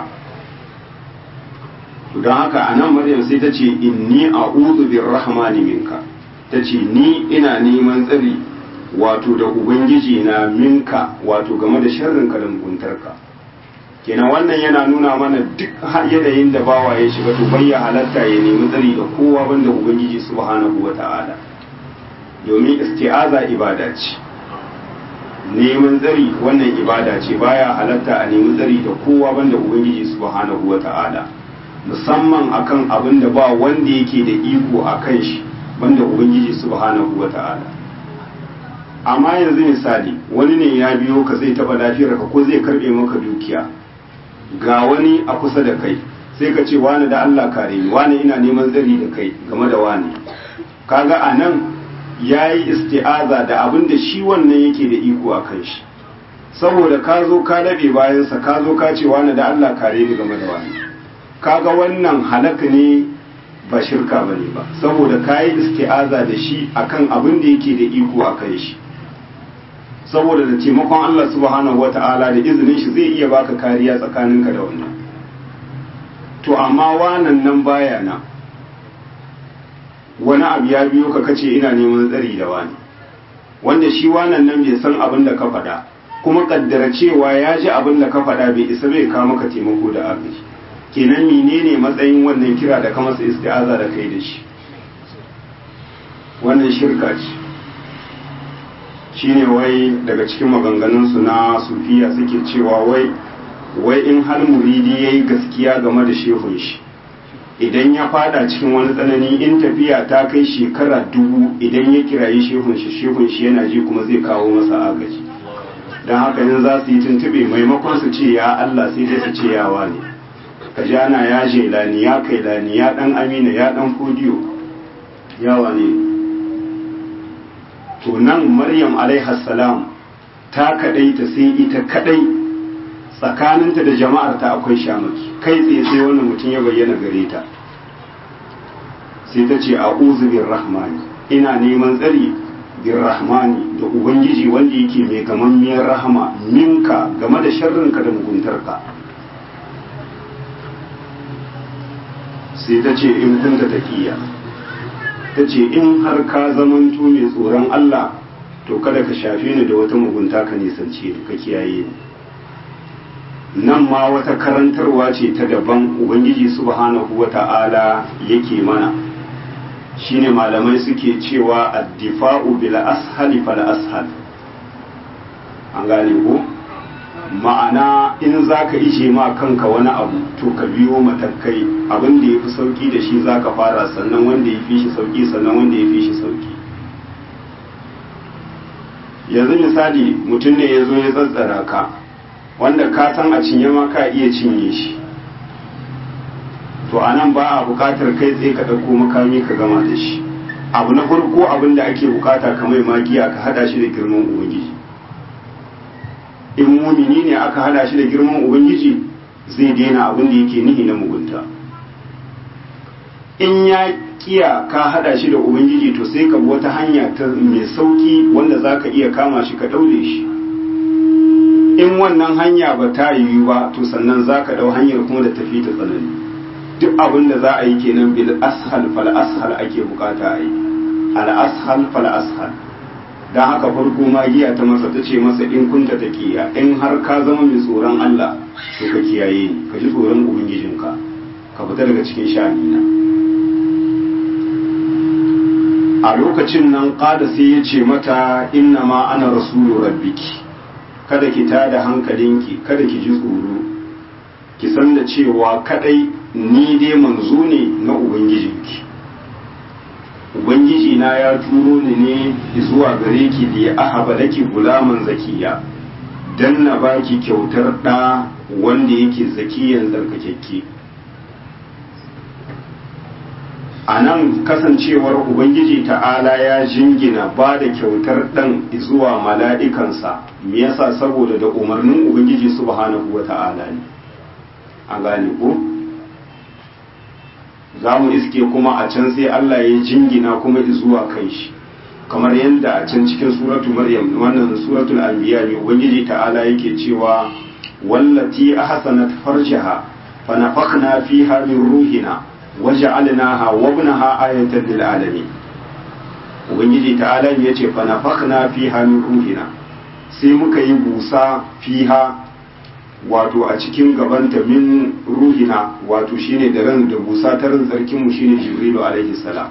to don haka anan maryam sai ta ce inni a'udhu birrahmani minka ta ce ni ina neman tsari wato da ubangiji na minka wato game da sharrinka da muguntarka kenan wannan yana nuna mana duk yanayin da bawa ya shiga to bai ya halatta ya nemi tsari da kowa banda ubangiji subhanahu wata'ala domin isti'aza ibada ce neman tsari wannan ibada ce baya halatta a nemi tsari da kowa banda ubangiji subhanahu wata'ala musamman akan abin da ba wanda yake da iko a kan shi banda ubangiji subhanahu wata'ala amma yanzu misali wani ne ya biyo ka zai taba lafiyar ka ko zai karbe maka dukiya ga wani a kusa da kai sai ka ce wani da Allah kare ni wani ina neman zari da kai game da wani kaga anan yayi isti'aza da abin da shi wannan yake da iko a kan shi saboda ka zo ka labe bayansa ka zo ka ce wani da Allah kare ni game da wani kaga wannan halaka ne ba shirka bane ba saboda kayi isti'aza da shi akan abin da yake da iko a kan shi saboda da taimakon Allah subhanahu wata'ala da izinin shi zai iya baka kariya tsakaninka da wannan to amma wanan nan baya na wani abu ya biyo ka kace ina neman tsari da wani wanda shi wanan nan bai san abin da ka faɗa kuma kaddara cewa ya ji abin da ka faɗa bai isa bai kawo maka taimako da agaji kenan menene matsayin wannan kira da ka masa isti'aza da kai da shi wannan shirka ce shine wai daga cikin maganganunsu na sufiya suke cewa wai wai in har muridi ya yi gaskiya game da shehun shi idan ya fada cikin wani tsanani in tafiya ta kai shekara dubu idan ya kirayi shehun shi shehun shi yana ji kuma zai kawo masa agaji don haka yin za su yi tuntube maimakon su ce ya Allah sai dai su ce ya wane ka ji ana ya jelani ya kailani ya dan amina ya dan fodiyo ya wane to nan maryam salam ta kadai ta sai ita kadai tsakaninta da jama'ar ta akwai shamaki kai tsaye sai wannan mutum ya bayyana gare ta sai ta ce a bin rahmani ina neman tsari bin rahmani da ubangiji wanda yake mai gamammiyar rahama minka game da sharrinka da muguntarka sai ta ce in kunta taqiya ta ce in har ka zamanto mai tsoron Allah to kada ka shafe ni da wata mugunta ka nisance ni ka kiyaye ni nan ma wata karantarwa ce ta daban ubangiji subhanahu wata'ala yake mana shine malamai suke cewa addifa'u bil ashali fal ashal an gane ko ma'ana in zaka ishe ma kanka wani abu to ka biyo matakai abin da yafi sauki da shi zaka fara sannan wanda ya fi shi sauki sannan wanda ya fi shi sauki yanzu misali mutum ne ya zo ya tsatsara ka wanda ka san a cinye ma ka iya cinye shi to a nan ba a bukatar kai tsaye ka ɗauko makami ka gama da shi abu na farko abin da ake bukata ka mai magiya ka hada shi da girman ubangiji in mumini ne aka hada shi da girman ubangiji zai daina abin da yake nihi na mugunta in ya kiya ka hada shi da ubangiji to sai ka bi wata hanya ta mai sauki wanda za ka iya kama shi ka daure shi in wannan hanya ba ta yiwu ba to sannan za ka dau hanyar kuma da tafi ta tsanani duk abin da za a yi kenan bil ashal fal ashal ake bukata a yi al ashal fal ashal dan haka farko magiya ta masa ta ce masa in kunta taqiya in har ka zama mai tsoron Allah to ka kiyaye ni ka ji tsoron ubangijinka ka fita daga cikin sha'anina a lokacin nan kada sai ya ce mata inna ma ana rasulu rabbiki kada ki tada hankalinki kada ki ji tsoro ki san da cewa kadai ni dai manzo ne na ubangijinki ubangiji na ya turo ni ne zuwa gare ki da ya ahaba laki gulaman zakiya dan na baki kyautar da wanda yake zakiyan tsarkakekke a nan kasancewar ubangiji ta'ala ya jingina ba da kyautar ɗan zuwa mala'ikansa me yasa saboda da umarnin ubangiji subhanahu wa ta'ala ne a gane ko za mu iske kuma a can sai Allah ya jingina kuma zuwa kai shi kamar yadda a can cikin suratu maryam wannan suratul anbiya ne ubangiji ta'ala yake cewa wallati ahsanat farjaha fa nafakhna fiha min ruhina waja'alnaha wa ibnaha ayatan lil alamin ubangiji ta'ala ya ce fa nafakhna fiha min ruhina sai muka yi busa fiha wato a cikin gabanta min ruhina wato shine da ran da busa ta ran sarkin mu shine jibrilu alaihi salam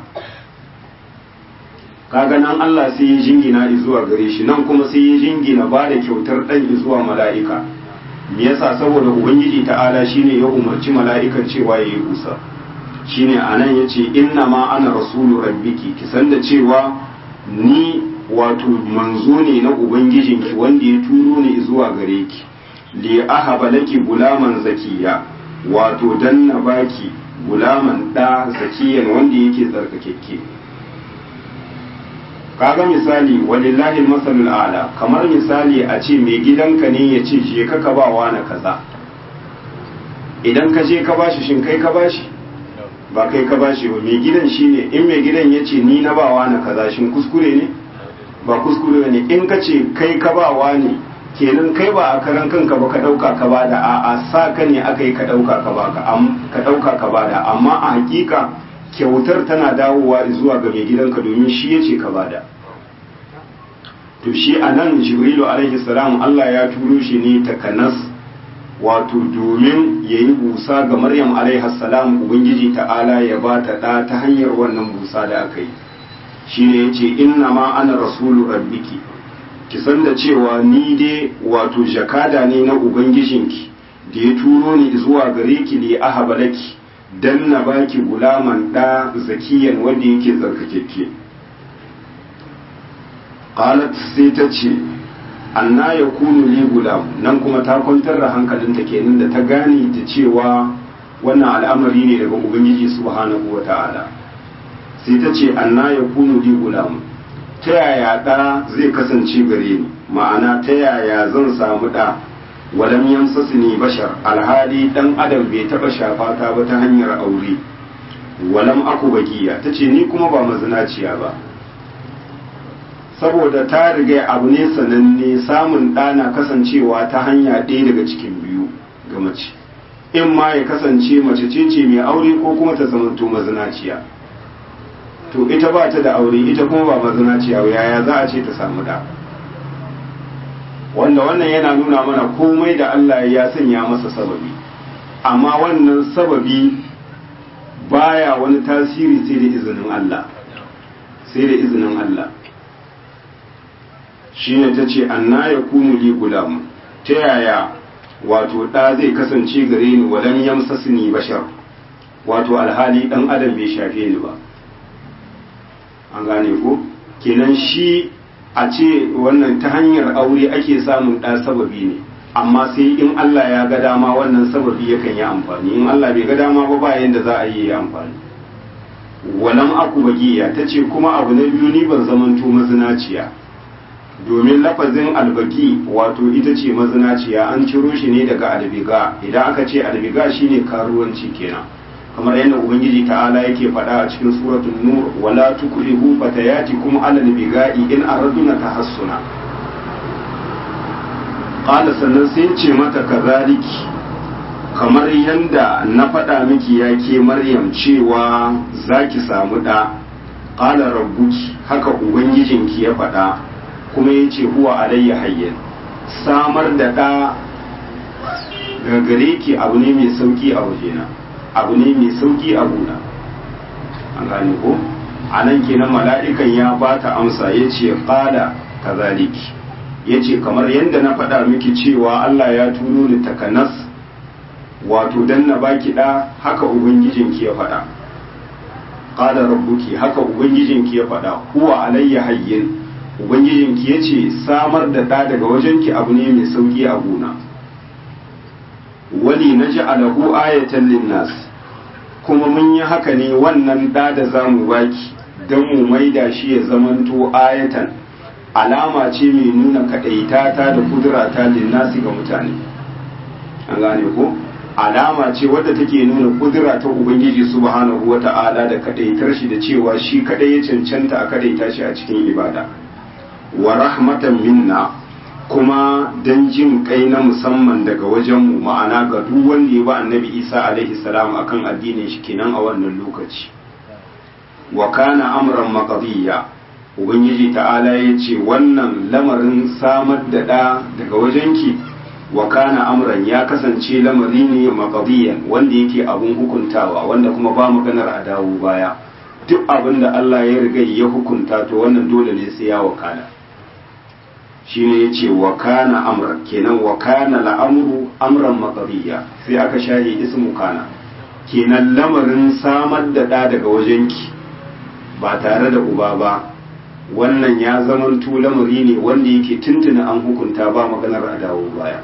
kaga nan Allah sai ya jingina zuwa gare shi nan kuma sai ya jingina ba da kyautar dan zuwa mala'ika me yasa saboda ubangiji ta'ala shine ya umarci mala'ikan cewa yayi busa shine anan yace inna ma ana rasulu rabbiki ki san da cewa ni wato manzo ne na ubangijinki wanda ya turo ni zuwa gare ki li ahaba laki gulaman zakiya wato dan na baki gulaman da zakiyan wanda yake tsarkakekke kaga misali walillahi masalul ala kamar misali a ce mai gidanka ne ya ce je ka ba wa na kaza idan ka je ka bashi shin kai ka bashi ba kai ka bashi ba mai gidan shine in mai gidan ya ce ni na ba wa na kaza shin kuskure ne ba kuskure ne in ka ce kai ka ba wa ne kenan kai ba a karan kanka ba ka dauka ka bada a a sa ka ne aka yi ka dauka ka baka ka dauka ka bada amma a hakika kyautar tana dawowa zuwa ga mai gidanka domin shi ya ce ka bada to shi a nan jibrilu alaihi salam Allah ya turo shi ne takanas wato domin ya yi busa ga maryam alaihassalam ubangiji ta'ala ya ba ta ɗa ta hanyar wannan busa da aka yi shi ne ya ce inna ma ana rasulu rabbiki ki san da cewa ni dai wato jakada ne na ubangijinki da ya turo ni zuwa gare ki li ahaba laki dan na baki gulaman ɗa zakiyan wanda yake tsarkakekke qalat sai ta ce anna ya kunu li gulam nan kuma ta kwantar da hankalinta kenan da ta gane ta cewa wannan al'amari ne daga ubangiji subhanahu wa ta'ala sai ta ce anna ya kunu li gulam ta yaya ɗa zai kasance gare ni ma'ana ta yaya zan samu ɗa walam yamsasni bashar alhali dan adam bai taɓa shafa ta ba ta hanyar aure walam aku bagiya ta ce ni kuma ba mazinaciya ba saboda ta riga abu ne sananne samun ɗana kasancewa ta hanya ɗaya daga cikin biyu ga mace in ma ya kasance mace ce ce mai aure ko kuma ta zamanto mazinaciya to ita ba ta da aure ita kuma ba mazinaciya yaya za a ce ta samu ɗa wanda wannan yana nuna mana komai da Allah ya sanya masa sababi amma wannan sababi baya wani tasiri sai da izinin Allah sai da izinin Allah shine ta ce anna ya kunu li gulam ta yaya wato ɗa zai kasance gare ni walam yamsasni bashar wato alhali ɗan adam bai shafe ni ba an gane ko kenan shi a ce wannan ta hanyar aure ake samun ɗa sababi ne amma sai in Allah ya ga dama wannan sababi yakan yi amfani in Allah bai ga dama ba ba yanda za a yi amfani walam aku bagiya ta ce kuma abu na biyu ni ban zamanto mazinaciya domin lafazin albaki wato ita ce mazinaciya an ciro shi ne daga albiga idan aka ce albiga shine karuwanci kenan kamar yadda ubangiji ta'ala yake faɗa a cikin suratul nur wala tukrihu fatayatikum ala albiga'i in araduna tahassuna qala sannan sai ce mata kazaliki kamar yadda na faɗa miki ya ke maryam cewa zaki samu ɗa qala rabbuki haka ubangijinki ya faɗa kuma ya ce huwa alayya hayyan samar da ɗa daga gare ki abu ne mai sauki a wajena abu ne mai sauki a gona an gane ko a nan kenan mala'ikan ya ba ta amsa ya ce ƙada ka zaliki ya ce kamar yadda na faɗa miki cewa Allah ya turo ni takanas wato dan na baki ɗa haka ubangijinki ya faɗa ƙada rabbuki haka ubangijinki ya faɗa huwa alayya hayyin ubangijinki ya ce samar da ɗa daga wajenki abu ne mai sauƙi a gona wali na ji alahu ayatan linnas kuma mun yi haka ne wannan ɗa da za mu baki don mu maida shi ya zamanto ayatan alama ce mai nuna kaɗaita ta da kudura ta linnasi ga mutane an gane ko alama ce wadda take nuna kudura ta ubangiji subhanahu wata'ala da kaɗaitar shi da cewa shi kaɗai ya cancanta a kaɗaita shi a cikin ibada wa rahmatan minna kuma dan jin kai na musamman daga wajenmu ma'ana ga duk wanda ya ba annabi isa alaihi salam akan addinin shi kenan a wannan lokaci wa kana amran maqdiya ubangiji ta'ala ya ce wannan lamarin samar da ɗa daga wajenki wa kana amran ya kasance lamari ne maqdiyan wanda yake abun hukuntawa wanda kuma ba maganar a dawo baya duk abin da Allah ya riga ya hukunta to wannan dole ne sai ya wakana shine yace wa kana amr kenan wa kana la'amru amran maqdiya sai aka shahi ismu kana kenan lamarin samar da ɗa daga wajenki ba tare da uba ba wannan ya zamanto lamari ne wanda yake tuntuna an hukunta ba maganar a dawo baya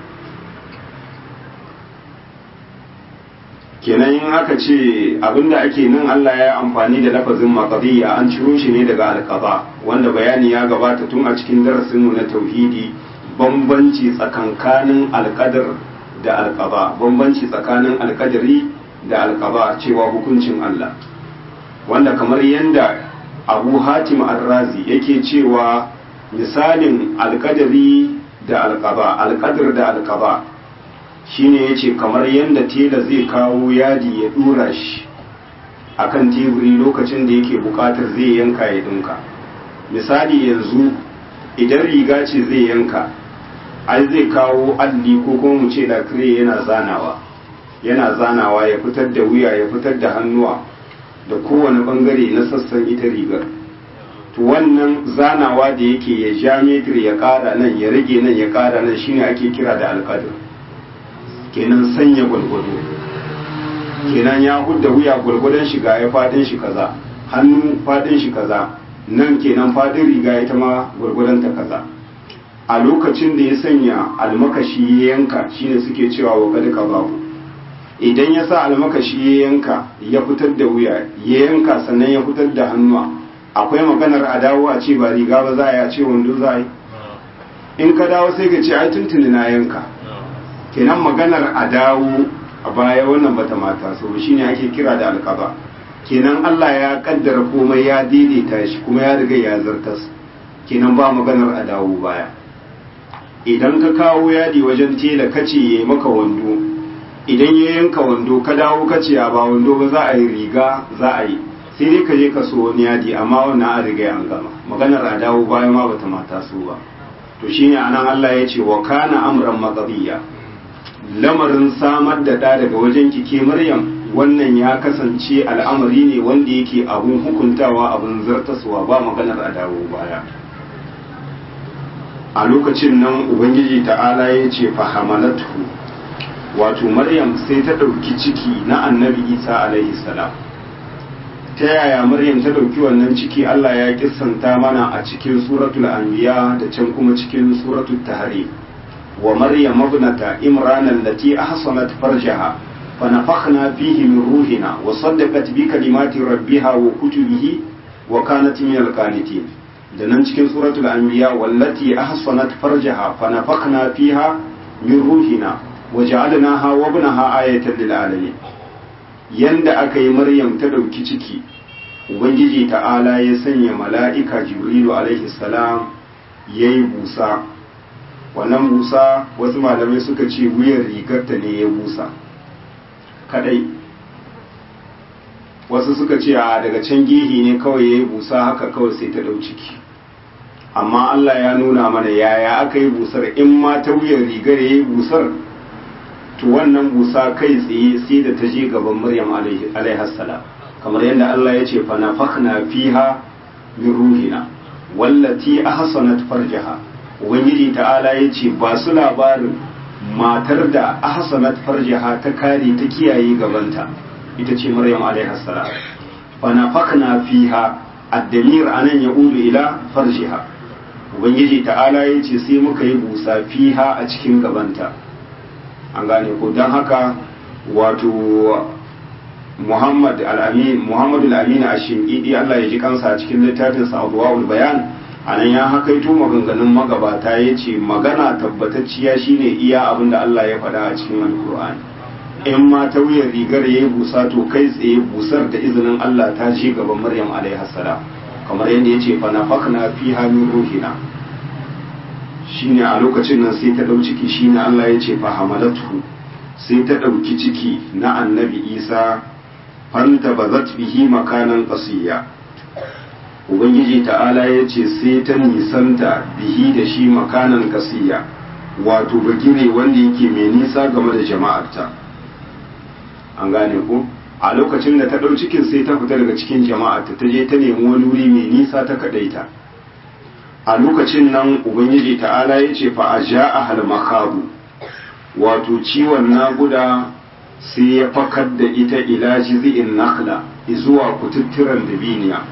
kenan in aka ce abinda ake nan Allah ya amfani da lafazin maqdiya an ciro shi ne daga alqaba wanda bayani ya gabata tun a cikin darasinmu na tauhidi bambanci tsakankanin alqadar da alqaba bambanci tsakanin alqadari da alqaba cewa hukuncin Allah wanda kamar yanda Abu Hatim Ar-Razi yake cewa misalin alqadari da alqaba alqadar da alqaba shine yace kamar yadda tela zai kawo yadi ya dura shi akan teburi lokacin da yake bukatar zai yanka ya dinka misali yanzu idan riga ce zai yanka ai zai kawo alli ko kuma mu ce lakire yana zanawa yana zanawa ya fitar da wuya ya fitar da hannuwa da kowane bangare na sassan ita rigar to wannan zanawa da yake ya ja metir ya kara nan ya rage nan ya kara nan shine ake kira da alƙadir kenan sanya gwalgwado kenan ya hudda wuya gwalgwadon shiga ya fadin shi kaza hannu fadin shi kaza nan kenan fadin riga ita ma gwalgwadon ta kaza a lokacin da ya sanya almakashi ya yanka shine suke cewa wa kad babu idan ya sa almakashi ya yanka ya fitar da wuya ya yanka sannan ya fitar da hannuwa akwai maganar a dawo a ce ba riga ba za a yi a ce wando za a yi in ka dawo sai ka ce ai tuntuni na yanka kenan maganar a dawo a baya wannan bata mata so shine ake kira da alkaba kenan Allah ya kaddara komai ya daidaita shi kuma ya riga ya zartas kenan ba maganar a dawo baya idan ka kawo yadi wajen tela kace yayi maka wando idan ya yanka wando ka dawo kace ya ba wando ba za a yi riga za a yi sai dai ka je ka so wani yadi amma wannan an riga an gama maganar a dawo baya ma bata mata so ba to shine anan Allah ya ce wa kana amran maqdiya lamarin samar da ɗa daga wajen kike Maryam wannan ya kasance al'amari ne wanda yake abun hukuntawa abun zartaswa ba maganar a dawo baya a lokacin nan ubangiji ta'ala ya ce fahamalatu wato maryam sai ta ɗauki ciki na annabi isa alaihi salam ta yaya maryam ta ɗauki wannan ciki allah ya kissanta mana a cikin suratul anbiya da can kuma cikin suratul tahrim wa maryam ibnata imran allati ahsanat farjaha فنفخنا فيه من روحنا وصدقت بكلمات ربها وكتبه وكانت من القانتين da nan cikin suratul anbiya wallati ahsanat farjaha fa nafakhna fiha min ruhina wa ja'alnaha wa ibnaha ayatan lil alamin yanda aka yi maryam ta dauki ciki ubangiji ta'ala ya sanya mala'ika jibrilu alaihi salam yayi busa wannan busa wasu malamai suka ce wuyan rigarta ne ya busa kadai wasu suka ce a daga can gihi ne kawai ya yi busa haka kawai sai ta ɗau ciki amma Allah ya nuna mana yaya aka yi busar in ma ta wuyan rigar ya yi busar to wannan busa kai tsaye sai da ta je gaban Maryam alaihassalam kamar yadda Allah ya ce fa nafakhna fiha min ruhina wallati ahsanat farjaha ubangiji ta'ala ya ce ba su labarin matar da ahsanat farjaha ta kare ta kiyaye gabanta ita ce maryam alaiha salam fa nafakna fiha ad-damir anan yaudu ila farjiha ubangiji ta'ala ya ce sai muka yi busa fiha a cikin gabanta an gane ko don haka wato muhammad al-amin muhammad al-amin ash-shinqidi Allah ya ji kansa a cikin littafin sa adwaul bayan anan ya hakaito maganganun magabata ya ce magana tabbatacciya shine iya abin da Allah ya faɗa a cikin alkur'ani in ma ta wuyan rigar ya yi busa to kai tsaye busar da izinin Allah ta ce gaban Maryam alaihi salam kamar yadda ya ce fa nafakna fi min ruhina shine a lokacin nan sai ta dau ciki shine Allah ya ce fa hamalatu sai ta dauki ciki na annabi Isa fanta bazat bihi makanan qasiya ubangiji ta'ala ya ce sai ta nisanta bihi da shi makanan kasiya wato bagire wanda yake mai nisa game da jama'arta an gane ku a lokacin da ta ɗau cikin sai ta fita daga cikin jama'arta ta je ta nemi wani wuri mai nisa ta kaɗaita a lokacin nan ubangiji ta'ala ya ce fa a ja a halmakabu wato ciwon naguda sai ya fakar da ita ila jizi'in nakla zuwa kututturan dabiniya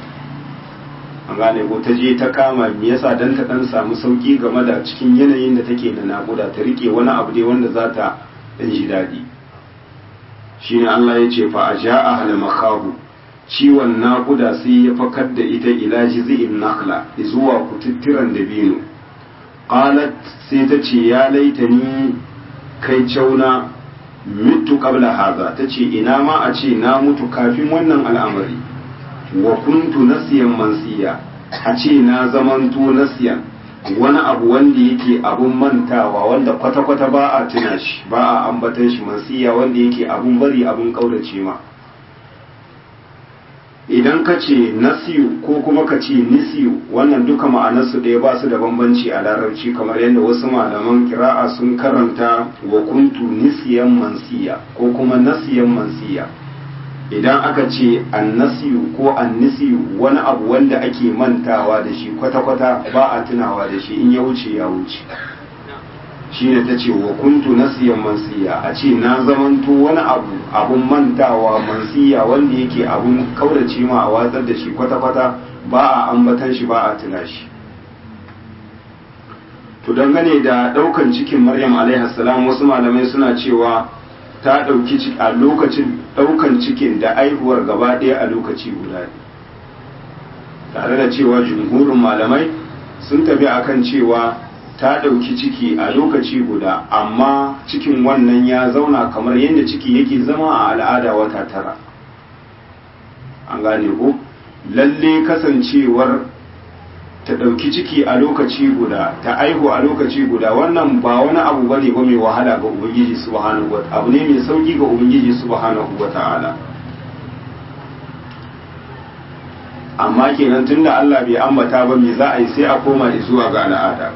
an gane ko ta je ta kama me yasa dan ta dan samu sauki game da cikin yanayin da take da nakuda ta rike wani abu dai wanda za ta dan ji daɗi shine Allah ya ce fa aja'a hal makhabu ciwon nakuda sai ya fakar da ita ila jiz'in nakhla zuwa kututturan dabino qalat sai ta ce ya laitani kai cauna mitu qabla haza tace ina ma a ce na mutu kafin wannan al'amari wa kuntu nasiyan mansiya a ce na zamanto nasiyan wani abu wanda yake abun mantawa wanda kwata-kwata ba a tuna shi ba a ambatan shi mansiya wanda yake abun bari abun kaurace ma idan ka ce nasiyu ko kuma ka ce nisiyu wannan duka ma'anarsu ɗaya ba su da bambanci a larabci kamar yadda wasu malaman kira'a sun karanta wa kuntu nisiyan mansiya ko kuma nasiyan mansiya idan aka ce annasiyu ko annisiyu wani abu wanda ake mantawa da shi kwata-kwata ba a tunawa da shi in ya wuce ya wuce shine ta ce wa kuntu nasiyan mansiya a ce na zamanto wani abu abun mantawa mansiya wanda yake abun kaurace ma a watsar da shi kwata-kwata ba a ambatan shi ba a tuna shi to dangane da daukan cikin maryam alaihi salam wasu malamai suna cewa ta dauki ciki a lokacin daukan cikin da aihuwar gaba ɗaya a lokaci guda tare da cewa jumhurin malamai sun tafi akan cewa ta ɗauki ciki a lokaci guda amma cikin wannan ya zauna kamar yadda ciki yake zama a al'ada wata tara an gane ko lalle kasancewar ta ɗauki ciki a lokaci guda ta aihu a lokaci guda wannan ba wani abu ba ne ba mai wahala ga ubangiji subhanahu wa abu ne mai sauki ga ubangiji subhanahu wa ta'ala amma kenan tunda Allah bai ambata ba me za a yi sai a koma zuwa ga al'ada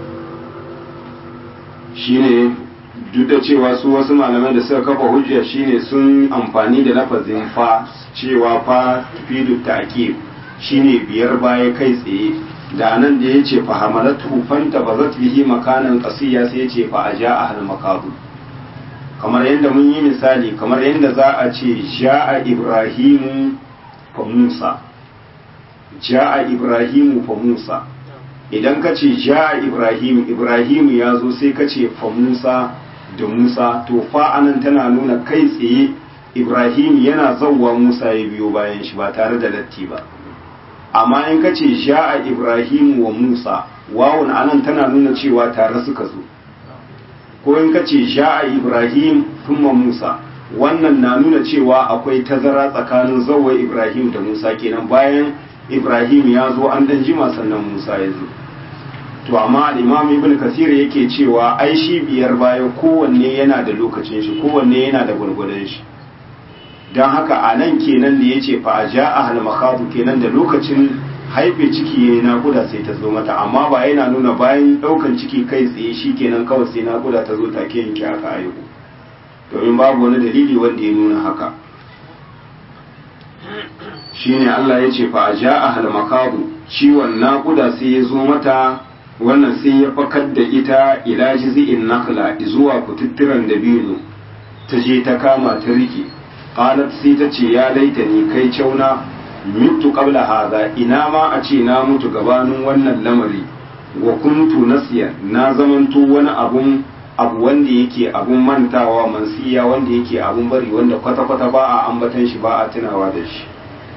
shine duk da cewa su wasu malamai da suka kafa hujja shine sun amfani da lafazin fa cewa fa fidu ta'kid shine biyar baya kai tsaye da nan da yace fa hamalatu fanta bazat bihi makanan qasiya sai yace fa aja ahal makadu kamar yadda mun yi misali kamar yadda za a ce ja'a ibrahimu fa musa ja'a ibrahimu fa musa idan ka ce ja ibrahim ibrahim ya zo sai ka ce fa musa da musa to fa anan tana nuna kai tsaye ibrahim yana zauwa musa ya biyo bayan shi ba tare da latti ba amma in ka ce ja ibrahim wa musa wawun anan tana nuna cewa tare suka zo ko in ka ce ja ibrahim thumma musa wannan na nuna cewa akwai tazara tsakanin zauwa ibrahim da musa kenan bayan ibrahim ya zo an dan jima sannan musa ya zo to amma al-imam ibn kasir yake cewa ai shi biyar baya kowanne yana da lokacin shi kowanne yana da gwargwadon shi don haka a nan kenan da ya ce fa a ja a halmakatu kenan da lokacin haife ciki ya yi naƙuda sai ta zo mata amma ba yana nuna bayan ɗaukan ciki kai tsaye shi kenan kawai sai naƙuda ta zo take yanke aka haihu domin babu wani dalili wanda ya nuna haka shine Allah ya ce fa a ja a halmakatu ciwon naƙuda sai ya zo mata wannan sai ya fakar da ita ila jizi'in nakla zuwa kututturan dabino ta je ta kama ta rike qalat sai ta ce ya laita ni kai cauna mitu qabla hadha ina ma a ce na mutu gabanin wannan lamari wa kuntu nasiya na zamanto wani abun abu wanda yake abun mantawa mansiya wanda yake abun bari wanda kwata-kwata ba a ambatan shi ba a tunawa da shi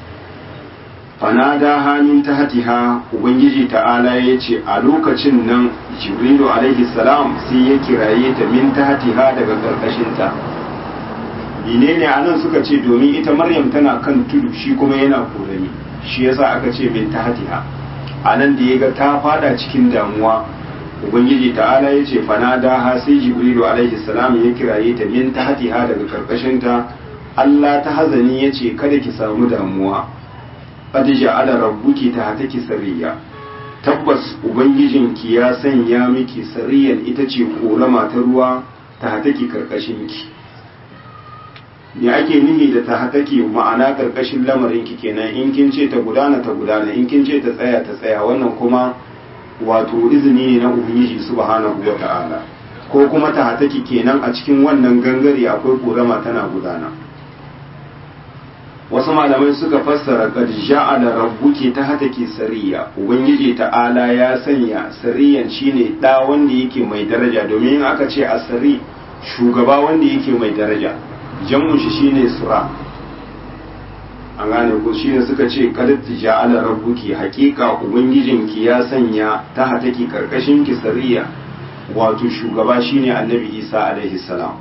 fanada hamin ta hatiha ubangiji ta'ala ya ce a lokacin nan jibrilu alaihi salam sai ya kiraye ta min ta hatiha daga karkashinta menene a nan suka ce domin ita maryam tana kan tudu shi kuma yana korami shi yasa aka ce min ta hatiha a nan da ya ga ta fada cikin damuwa ubangiji ta'ala ya ce fanada ha sai jibrilu alaihi salam ya kiraye ta min ta hatiha daga karkashinta Allah ta hazani ya ce kada ki samu damuwa qad ja'ala rabbuki tahtaki sariya tabbas ubangijinki ya sanya miki sariyan ita ce korama ta ruwa tahtaki karkashinki me ake nihi da tahtaki ma'ana karkashin lamarinki kenan in kin ce ta gudana ta gudana in kin ce ta tsaya ta tsaya wannan kuma wato izini ne na ubangiji subhanahu wa ta'ala ko kuma tahtaki kenan a cikin wannan gangare akwai korama tana gudana wasu malamai suka fassara qad ja'ala rabbuki tahtaki sariya ubangiji ta'ala ya sanya sariyan shine da wanda yake mai daraja domin aka ce asari shugaba wanda yake mai daraja jam'un shi shine sura an gane ko shine suka ce qad ja'ala rabbuki haqiqa ubangijinki ya sanya tahtaki karkashin ki sariya wato shugaba shine annabi Isa alaihi salam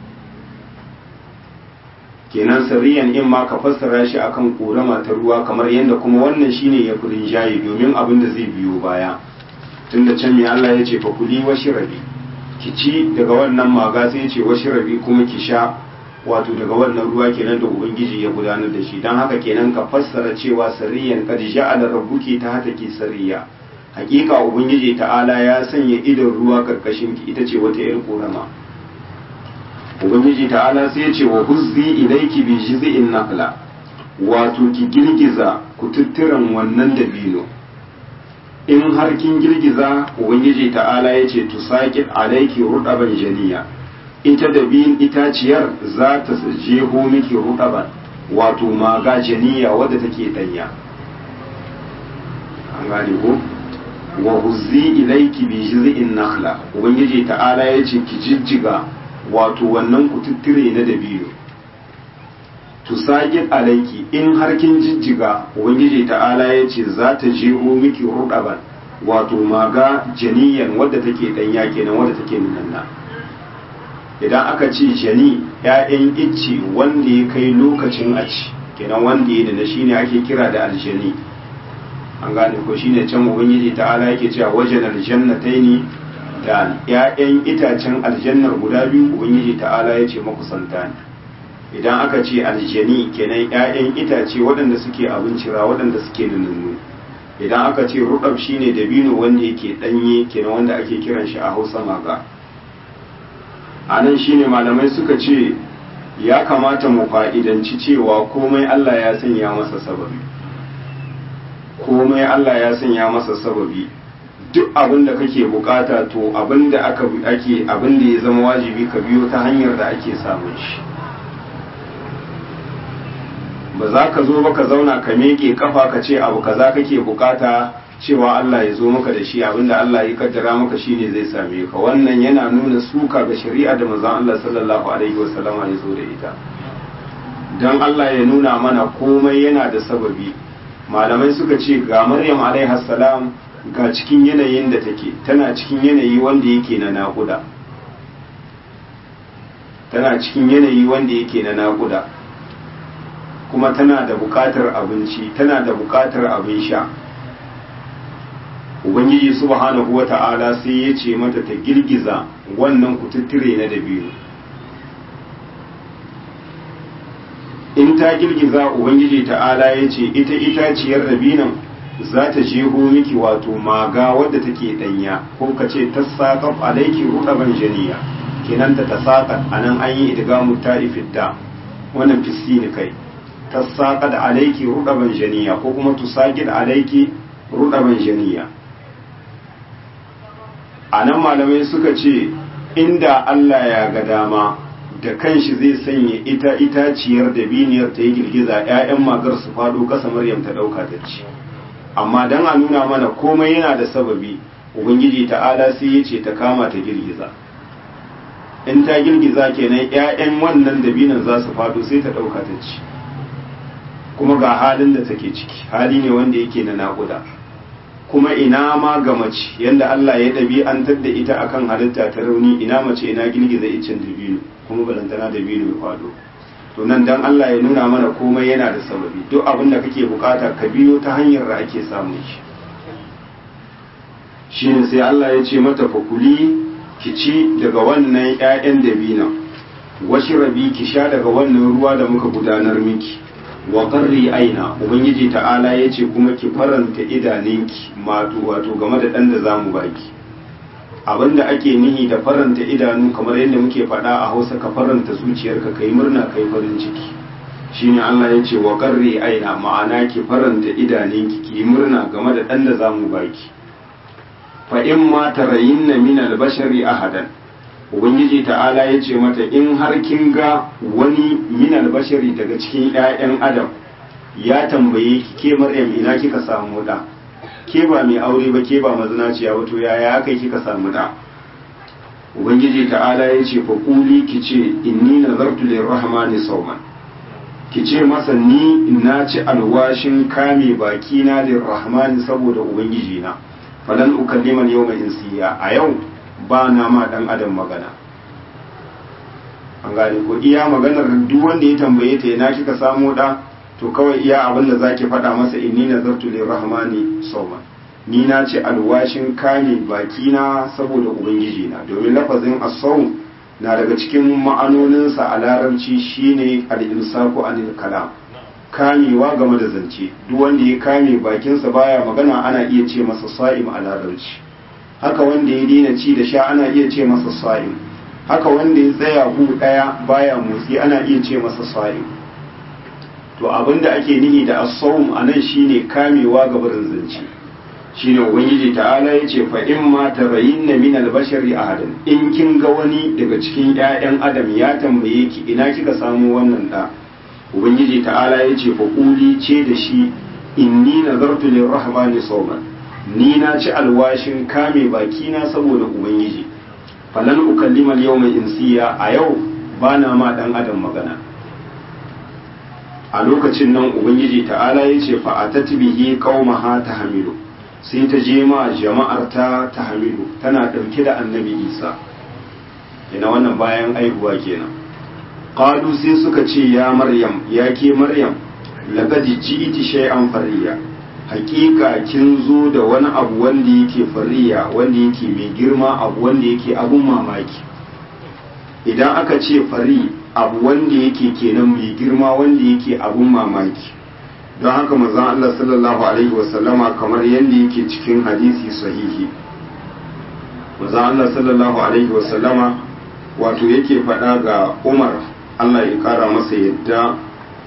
kenan sirriyan in ma ka fassara shi akan korama ta ruwa kamar yadda kuma wannan shine ya furin jayi domin abin da zai biyo baya tunda can mai Allah ya ce fa kuli wa shirabi ki ci daga wannan maga sai ya ce wa shirabi kuma ki sha wato daga wannan ruwa kenan da ubangiji ya gudanar da shi don haka kenan ka fassara cewa sariyan qad ja'ala rabbuki ta hataki sariya hakika ubangiji ta'ala ya sanya idan ruwa karkashin ki ita ce wata yar korama ubangiji ta'ala sai ya ce wa huzzi ilayki bi jiz'in nakhla wato ki girgiza kututturan wannan dabino in har kin girgiza ubangiji ta'ala ya ce tusaqit alayki rudaban janiya ita da biyun itaciyar za ta jeho miki rudaban wato maga janiya wadda take danya an gane ko wa huzzi ilayki bi jiz'in nakhla ubangiji ta'ala ya ce ki jijjiga wato wannan kututture na dabino tusaqit alayki in har kin jijjiga ubangiji ta'ala ya ce za ta jeho miki rudaban wato maga janiyan wadda take danya kenan wadda take nunanna idan aka ce jani ‘ya'yan icce wanda ya kai lokacin a ci kenan wanda ya da shi ne ake kira da aljani an gane ko shine can ubangiji ta'ala yake cewa wajen aljannatai ne da ‘ya'yan itacen aljannar guda biyu ubangiji ta'ala ya ce makusanta ne idan aka ce aljani kenan ‘ya'yan itace waɗanda suke abincira waɗanda suke nunannu idan aka ce rukab shine dabino wanda yake ɗanye kenan wanda ake kiran shi a hausa maga a nan shine malamai suka ce ya kamata mu fa'idanci cewa komai Allah ya sanya masa sababi komai Allah ya sanya masa sababi duk abin da kake bukata to abin da aka ake abin da ya zama wajibi ka biyo ta hanyar da ake samun shi ba za ka zo ba ka zauna ka meke kafa ka ce abu kaza kake bukata cewa Allah ya zo maka da shi abinda Allah ya kaddara maka shine zai same ka wannan yana nuna suka ga shari'a da manzon Allah sallallahu alaihi wasallama ya zo da ita dan Allah ya nuna mana komai yana da sababi malamai suka ce ga Maryam alaiha salam ga cikin yanayin da take tana cikin yanayi wanda yake na naƙuda tana cikin yanayi wanda yake na naƙuda kuma tana da buƙatar abinci tana da buƙatar abin sha ubangiji subhanahu wa ta'ala sai ya ce mata ta girgiza wannan kututture na dabino in ta girgiza ubangiji ta'ala ya ce ita itaciyar dabinon za ta jeho miki wato maga wadda take danya ko ka ce ta saƙaf alaiki ruɗaban janiya kenan ta ta saƙa a nan an yi idgamu ta ifidda wannan fisini kai ta saƙa da alaiki ruɗaban janiya ko kuma tusaƙi da alaiki ruɗaban janiya a nan malamai suka ce inda Allah ya ga dama da kanshi zai sanya ita itaciyar da biniyar ta yi girgiza 'ya'yan magar su faɗo ƙasa maryam ta ɗauka ta ci amma don a nuna mana komai yana da sababi ubangiji ta'ala sai ya ce ta kama ta girgiza in ta girgiza kenan 'ya'yan wannan dabinan za su faɗo sai ta ɗauka ta ci kuma ga halin da take ciki hali ne wanda yake na naƙuda kuma ina ma ga mace yanda Allah ya ɗabi'antar da ita akan halitta ta rauni ina mace ina girgiza icen dabino kuma balantana dabino ya kwado to nan dan Allah ya nuna mana komai yana da sababi duk abin da kake bukata ka biyo ta hanyar da ake samun shi shine sai Allah ya ce mata fakuli ki ci daga wannan ƴaƴan dabino washi rabi ki sha daga wannan ruwa da muka gudanar miki wa qarri aina ubangiji ta'ala yace kuma ki faranta idaninki mato wato game da dan da zamu baki abinda ake nihi da faranta idanu kamar yadda muke faɗa a Hausa ka faranta zuciyarka kai murna kai farin ciki shine Allah yace wa qarri aina ma'ana ki faranta idaninki ki murna game da dan da zamu baki fa in ma tarayinna min al-bashari ahadan ubangiji ta'ala ya ce mata in har kin ga wani minal bashari daga cikin 'ya'yan adam ya tambaye ki ke maryam ina kika samu da ke ba mai aure ba ke ba mazinaciya wato yaya aka kika samu da ubangiji ta'ala ya ce fa kuli ki ce inni nazartu lirrahmani sawman ki ce masa ni na ci alwashin kame baki na lirrahmani saboda ubangiji na falan ukallima yawma insiya a yau ba na ma dan adam magana an gane ko iya maganar duk wanda ya tambaye ta yana kika samu da to kawai iya abin da zaki faɗa masa inni nazartu lirrahmani sawman ni na ce alwashin kame baki na saboda ubangiji na domin lafazin as-sawm na daga cikin ma'anoninsa a larabci shine al-imsaku anil kalam kamewa game da zance duk wanda ya kame bakinsa baya magana ana iya ce masa sa'im a larabci haka wanda ya daina ci da sha ana iya ce masa sa'im haka wanda ya tsaya hu daya baya motsi ana iya ce masa sa'im to abinda ake nihi da as-sawm anan shine kamewa ga barin zance shine ubangiji ta'ala yace fa in ma tarayinna min al-bashari ahadan in kin ga wani daga cikin ƴaƴan adam ya tambaye ki ina kika samu wannan da ubangiji ta'ala yace fa quli ce da shi inni nazartu lir-rahmani sawman ni na ci alwashin kame baki na saboda ubangiji falan ukallima al-yawma insiya a yau bana ma dan adam magana a lokacin nan ubangiji ta'ala ya ce fa'atat bihi qaumaha tahmilu sai ta je ma jama'ar ta tahmilu tana dauke da annabi Isa ina wannan bayan aihuwa kenan qalu sai suka ce ya maryam ya ke maryam laqad ji'ti shay'an fariya hakika kin zo da wani abu wanda yake fariya wanda yake mai girma abu wanda yake abun mamaki idan aka ce fari abu wanda yake kenan mai girma wanda yake abun mamaki don haka manzon Allah sallallahu alaihi wasallama kamar yadda yake cikin hadisi sahihi manzon Allah sallallahu alaihi wasallama wato yake faɗa ga Umar Allah ya kara masa yadda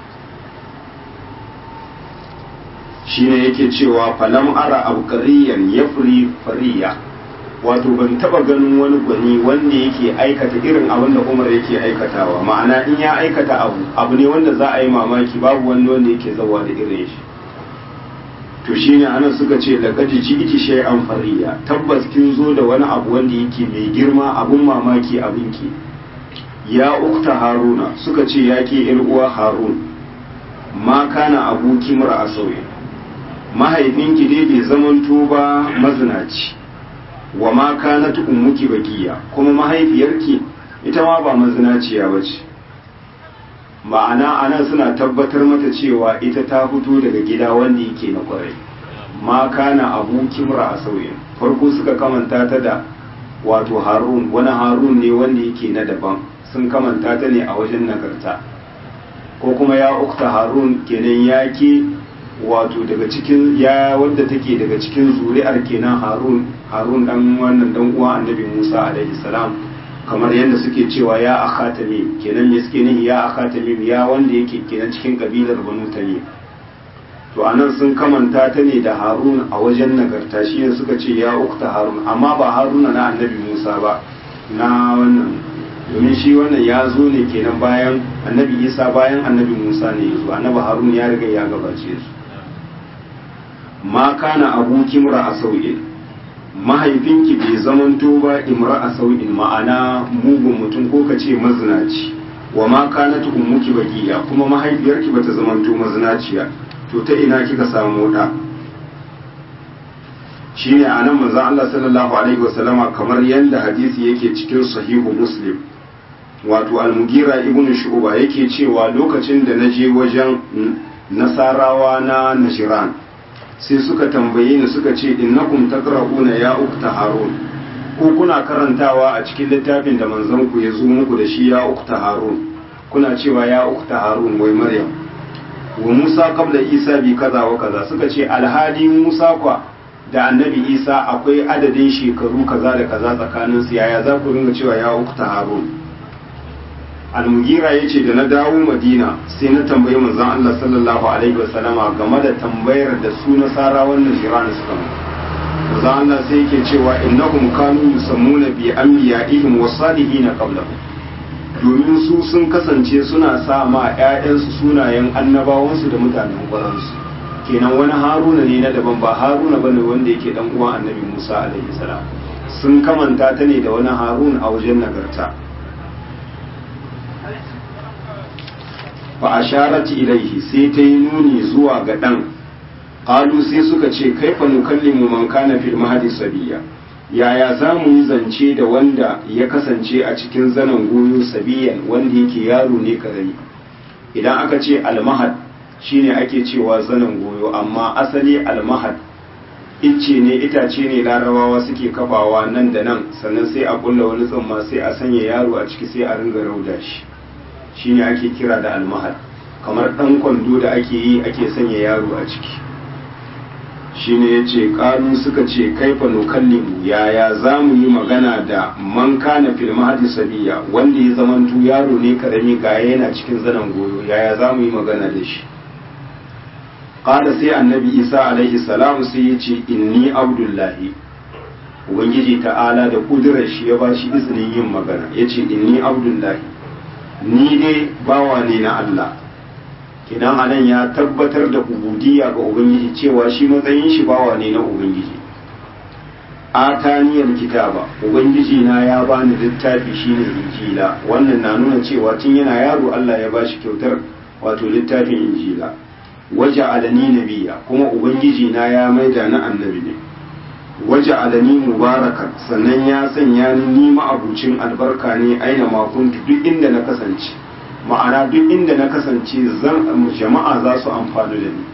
shine yake cewa falam ara abqariyan yafri fariya wato ban taba ganin wani gwani wanda yake aikata irin abin da Umar yake aikatawa ma'ana in ya aikata abu abu ne wanda za a yi mamaki babu wani wanda yake zawa da irin shi to shine ana suka ce laqad ji'ti shay'an fariya tabbas kin zo da wani abu wanda yake mai girma abun mamaki abin ki ya ukta haruna suka ce ya ke yar uwa harun ma kana abuki mura a sauye mahaifinki dai bai zamanto ba mazinaci wa ma kanat ummuki bakiya kuma mahaifiyarki ita ma ba mazinaciya bace ma'ana anan suna tabbatar mata cewa ita ta fito daga gida wanda yake na kwarai ma kana abu kimra a sauyin farko suka kamanta ta da wato harun wani harun ne wanda yake na daban sun kamanta ta ne a wajen nagarta ko kuma ya ukta harun kenan ya ke wato daga cikin ya wadda take daga cikin zuri'ar kenan harun harun dan wannan dan uwa annabi musa alaihi salam kamar yadda suke cewa ya akha tamim kenan me suke nihi ya akha tamim ya wanda yake kenan cikin kabilar banu tamim to anan sun kamanta ta ne da harun a wajen nagarta shi ne suka ce ya ukta harun amma ba haruna na annabi musa ba na wannan domin shi wannan ya zo ne kenan bayan annabi isa bayan annabi musa ne ya zo annabi harun ya riga ya gabace su ma kana abuki mura a sau'in mahaifinki bai zamanto ba imra a sau'in ma'ana mugun mutum ko ka ce mazinaci wa ma kana ummuki bagiya kuma mahaifiyarki bata zamanto mazinaciya to ta ina kika samu da shine anan manzon Allah sallallahu alaihi wasallama kamar yanda hadisi yake cikin sahihu muslim wato al-mugira ibn shu'ba yake cewa lokacin da naje wajen nasarawa na nashiran sai suka tambaye ni suka ce innakum taqra'una ya ukta harun ko kuna karantawa a cikin littafin da manzon ku ya zo muku da shi ya ukta harun kuna cewa ya ukta harun wai maryam wa musa qabla isa bi kaza wa kaza suka ce alhali musa kwa da annabi isa akwai adadin shekaru kaza da kaza tsakanin su yaya za ku ringa cewa ya ukta harun almugira ya ce da na dawo madina sai na tambayi manzon Allah sallallahu alaihi wasallama game da tambayar da su nasara wannan jirana suka mu manzon Allah sai yake cewa innahum kanu yusammuna bi anbiya'ihim wa salihin qablahum domin su sun kasance suna sa ma ƴaƴansu sunayen annabawansu da mutanen ƙwaransu kenan wani haruna ne na daban ba haruna bane wanda yake dan uwan annabi Musa alaihi salam sun kamanta ta ne da wani harun a wajen nagarta fa asharati ilaihi sai ta yi nuni zuwa ga dan qalu sai suka ce kaifa nukallimu man kana fil mahdi sabiya yaya za mu yi zance da wanda ya kasance a cikin zanen goyo sabiyan wanda yake yaro ne karami idan aka ce almahad shine ake cewa zanen goyo amma asali almahad icce ne itace ne larabawa suke kafawa nan da nan sannan sai a kulla wani tsumma sai a sanya yaro a ciki sai a ringa rauda shi shine ake kira da almahal kamar dan kwando da ake yi ake sanya yaro a ciki shine yace kanu suka ce kaifa nukallimu yaya zamu yi magana da man kana fil mahdi sabiya wanda ya zamantu yaro ne karami ga yana cikin zanen goyo yaya zamu yi magana da shi qala sai annabi isa alaihi salam sai ya ce inni abdullahi ubangiji ta'ala da kudurar shi ya bashi izinin yin magana ya ce inni abdullahi ni dai bawa ne na Allah kidan anan ya tabbatar da ubudiyya ga ubangiji cewa shi matsayin shi bawa ne na ubangiji ataniyar kitaba ubangiji na ya bani littafi shine injila wannan na nuna cewa tun yana yaro Allah ya bashi kyautar wato littafin injila waje alani nabiya kuma ubangiji na ya maida na annabi ne waje alani mubarakan sannan ya sanya ni ni ma'abucin albarka ne aina makuntu duk inda na kasance ma'ana duk inda na kasance zan jama'a za su amfani da ni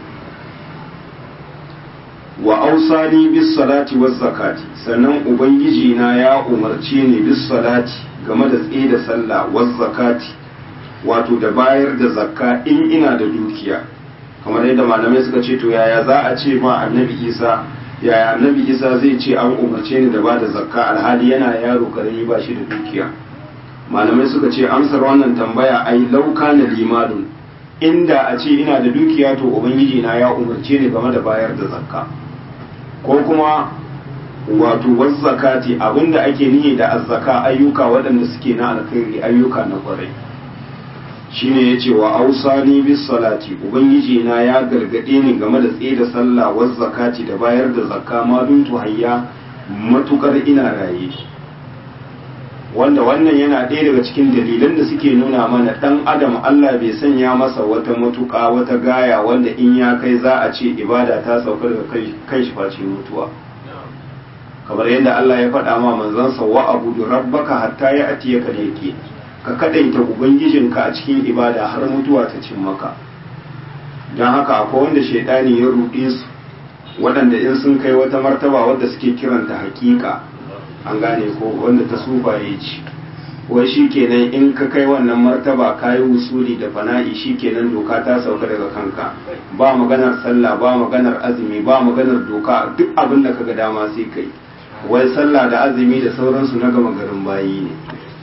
wa ausani bis salati waz zakati sannan ubangiji na ya umarce ni bis salati game da tsaye da sallah waz zakati wato da bayar da zakka in ina da dukiya kamar yadda malamai suka ce to yaya za a ce ma annabi isa yaya annabi isa zai ce an umarce ni da ba da zakka alhali yana yaro karami ba shi da dukiya malamai suka ce amsar wannan tambaya ai lauka na limadun inda a ce ina da dukiya to ubangiji na ya umarce ni game da bayar da zakka ko kuma wato wasu zakati abinda ake nihi da azzaka ayyuka waɗanda suke na alkhairi ayyuka na kwarai shine ya ce wa ausani bis salati ubangiji na ya gargaɗe ni game da tsaye da sallah was zakati da bayar da zakka ma duntu hayya matukar ina raye wanda wannan yana ɗaya daga cikin dalilan da suke nuna mana ɗan adam Allah bai sanya masa wata matuƙa wata gaya wanda in ya kai za a ce ibada ta sauka daga kai shi face mutuwa kamar yadda Allah ya faɗa ma manzansa wa abudu rabbaka hatta ya atiyaka da yake ka kadaita ubangijinka a cikin ibada har mutuwa ta cin maka don haka akwai wanda shaidani ya ruɗe su waɗanda in sun kai wata martaba wadda suke kiranta hakika an gane ko wanda ta sufaye ci wai shi kenan in ka kai wannan martaba ka yi wusuli da fana'i shi kenan doka ta sauka daga kanka ba maganar sallah ba maganar azumi ba maganar doka duk abin da kaga dama sai kai wai sallah da azumi da sauransu na gama garin bayi ne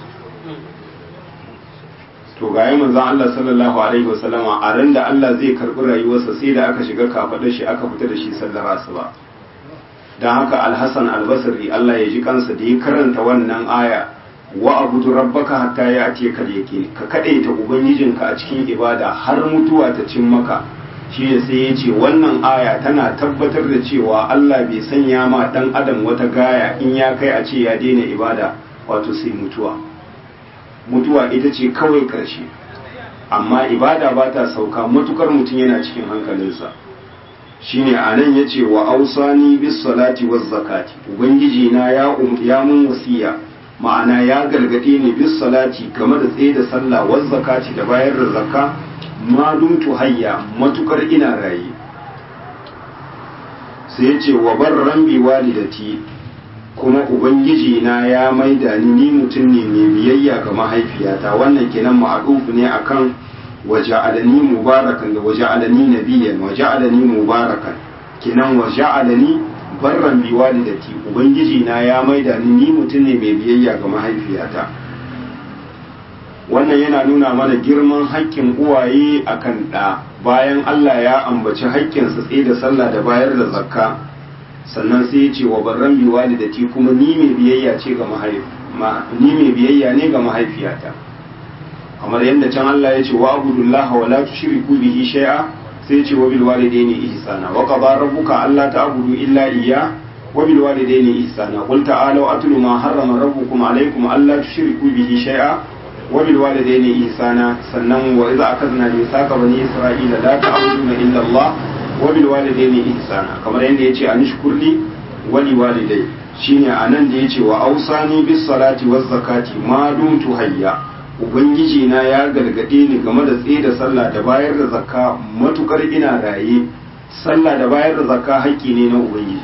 to ga yi manzan Allah sallallahu alaihi wasallama a ran da Allah zai karɓi rayuwarsa sai da aka shiga kafaɗar shi aka fita da shi sallar asuba don haka alhassan albasari Allah ya ji kansa da ya karanta wannan aya wa abudu rabbaka hatta ya ce ka yake ka kadaita ubangijinka a cikin ibada har mutuwa ta cin maka shi ne sai ya ce wannan aya tana tabbatar da cewa Allah bai sanya ma dan adam wata gaya in ya kai a ce ya daina ibada wato sai mutuwa mutuwa ita ce kawai karshe amma ibada ba ta sauka matukar mutum yana cikin hankalinsa shine a nan ya ce wa ausani bis salati waz zakati ubangiji na ya ya mun wasiya ma'ana ya gargade ni bis salati game da tsaye da sallah waz zakati da bayar da zakka ma dumtu hayya matukar ina raye sai ya ce wa barran bi walidati kuma ubangiji na ya maida ni ni mutum ne mai biyayya ga mahaifiyata wannan kenan ma'arufu ne akan waja'alani mubarakan da waja'alani nabiyyan waja'alani mubarakan kenan waja'alani barran bi walidati ubangiji na ya maida ni ni mutum ne mai biyayya ga mahaifiyata wannan yana nuna mana girman haƙƙin uwaye akan ɗa bayan Allah ya ambaci haƙƙinsa tsaye da sallah da bayar da zakka sannan sai ya ce wa barran bi walidati kuma ni mai biyayya ce ga ni mai biyayya ne ga mahaifiyata kamar yadda can Allah ya ce wa abudullah wa la tushriku bihi shay'a sai ya ce wa bil walidayni ihsana wa qada rabbuka alla ta'budu illa iyya wa bil walidayni ihsana qul ta'alu atlu ma harrama rabbukum alaykum alla tushriku bihi shay'a wa bil walidayni ihsana sannan wa idza akazna mithaqa bani isra'ila la ta'buduna illa Allah wa bil walidayni ihsana kamar yadda yace anishkurli wa li waliday shine anan da yace wa ausani bis salati waz zakati ma dumtu hayya ubangiji na ya gargade ni game da tsaye da sallah da bayar da zakka matukar ina raye sallah da bayar da zakka haƙƙi ne na ubangiji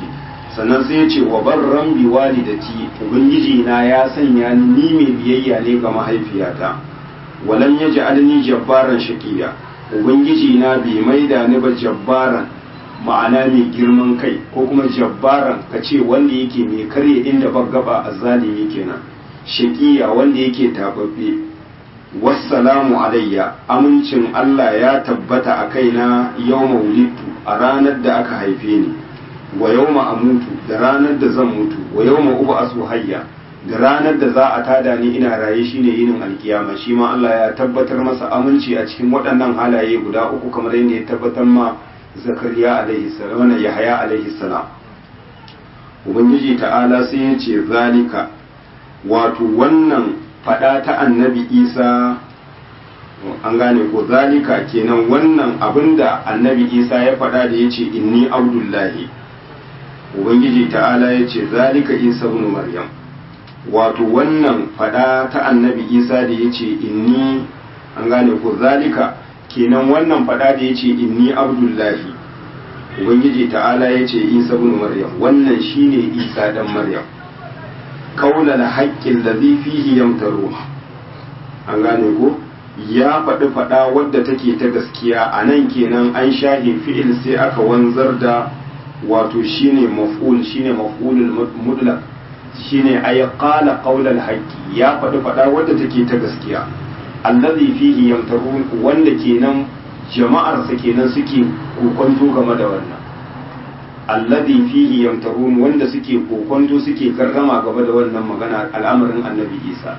sannan sai ya ce wa barran bi walidati ubangiji na ya sanya ni mai biyayya ne ga mahaifiyata walan yaj'alni jabbaran shaqiya ubangiji na bai maida ni ba jabbaran ma'ana mai girman kai ko kuma jabbaran ka ce wanda yake mai karya inda gaba a zalimi kenan shaqiya wanda yake tababbe wassalamu alayya amincin Allah ya tabbata a kaina yawma wulidtu a ranar da aka haife ni wa yawma amutu da ranar da zan mutu wa yawma ub'asu hayya da ranar da za a tada ni ina raye shine yinin alkiyama shi ma Allah ya tabbatar masa aminci a cikin waɗannan halaye guda uku kamar yadda ya tabbatar ma zakariya alaihi salam wannan yahya alaihi salam ubangiji ta'ala sai ya ce zalika wato wannan fada ta annabi isa an gane ko zalika kenan wannan abinda annabi isa ya fada da ya ce inni abdullahi ubangiji ta'ala ya ce zalika isa ibn maryam wato wannan fada ta annabi isa da ya ce inni an gane ko zalika kenan wannan fada da ya ce inni abdullahi ubangiji ta'ala ya ce isa ibn maryam wannan shine isa dan maryam kaula da haƙƙin da fihi yamtaru an gane ko ya faɗi faɗa wadda take ta gaskiya a nan kenan an shahe fi'il sai aka wanzar da wato shine maf'ul shine maf'ulul mutlaq shine ay qala qaulal haqqi ya faɗi faɗa wadda take ta gaskiya allazi fihi yamtarun wanda kenan jama'ar sa kenan suke kokonto game da wannan allazi fihi yamtarun wanda suke kokonto suke karrama game da wannan magana al'amarin annabi Isa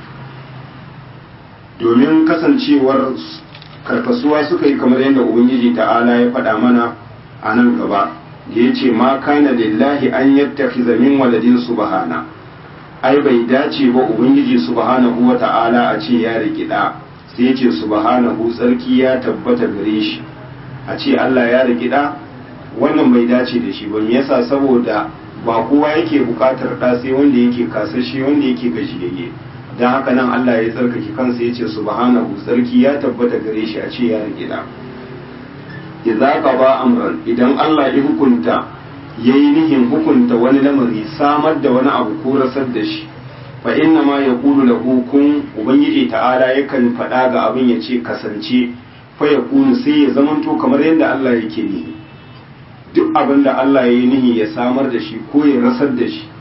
domin kasancewar karkasuwa suka yi kamar yadda ubangiji ta'ala ya faɗa mana a nan gaba da ya ce ma kana lillahi an yattakhiza min waladin subhana ai bai dace ba ubangiji subhanahu wa ta'ala a ce ya riki da sai ya ce subhanahu tsarki ya tabbata gare shi a ce Allah ya riki da wannan bai dace da shi ba me yasa saboda ba kowa yake bukatar da sai wanda yake kasashe wanda yake gajiyayye dan haka nan Allah ya tsarkake kansa ya ce subhanahu tsarki ya tabbata gare shi a ce ya riki da idza qaba amran idan Allah ya hukunta yayi nihin hukunta wani lamari samar da wani abu ko rasar da shi fa inna ma yaqulu lahu kun ubangiji ta'ala yakan faɗa ga abin ya ce kasance fa yakunu sai ya zamanto kamar yadda Allah yake nihi duk abin da Allah ya yi nihi ya samar da shi ko ya rasar da shi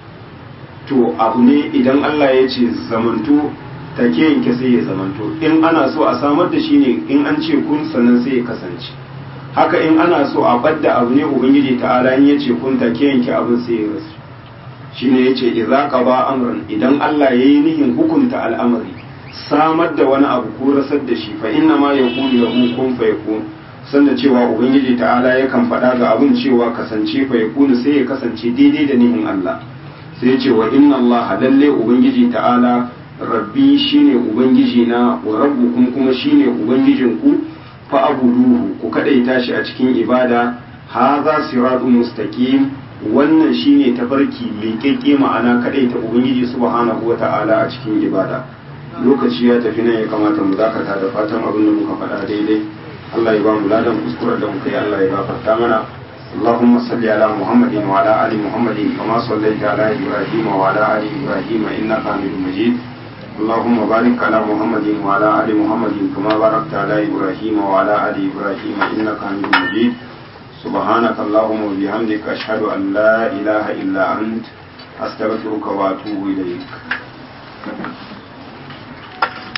to abu ne idan Allah ya ce zamanto take yanke sai ya zamanto in ana so a samar da shi ne in an ce kun sannan sai ya kasance haka in ana so a badda abu ne ubangiji ta'ala in ya ce kun take yanke abin sai ya rasu shine yace idza qaba amran idan Allah yayi nihin hukunta al'amari samar da wani abu ko rasar da shi fa inna ma yaqulu lahu kun fayakun sanda cewa ubangiji ta'ala yakan faɗa ga abin cewa kasance fa yakunu sai ya kasance daidai da nihin Allah sai ya ce wa inna Allah lalle ubangiji ta'ala rabbi shine ubangiji na wa rabbukum kuma shine ubangijinku fa abuduhu ku kadaita shi a cikin ibada hadha siratun mustaqim wannan shine tafarki mai kekke ma'ana kadaita ubangiji subhanahu wata'ala a cikin ibada lokaci ya tafi nan ya kamata mu dakata da fatan abin da muka faɗa daidai Allah ya ba mu ladan kuskuren da muka yi Allah ya gafarta mana اللهم صل على محمد وعلى ال محمد كما صليت على ابراهيم وعلى ال ابراهيم انك حميد مجيد اللهم بارك على محمد وعلى ال محمد كما باركت على ابراهيم وعلى ال ابراهيم انك حميد مجيد سبحانك اللهم وبحمدك اشهد ان لا اله الا انت استغفرك واتوب اليك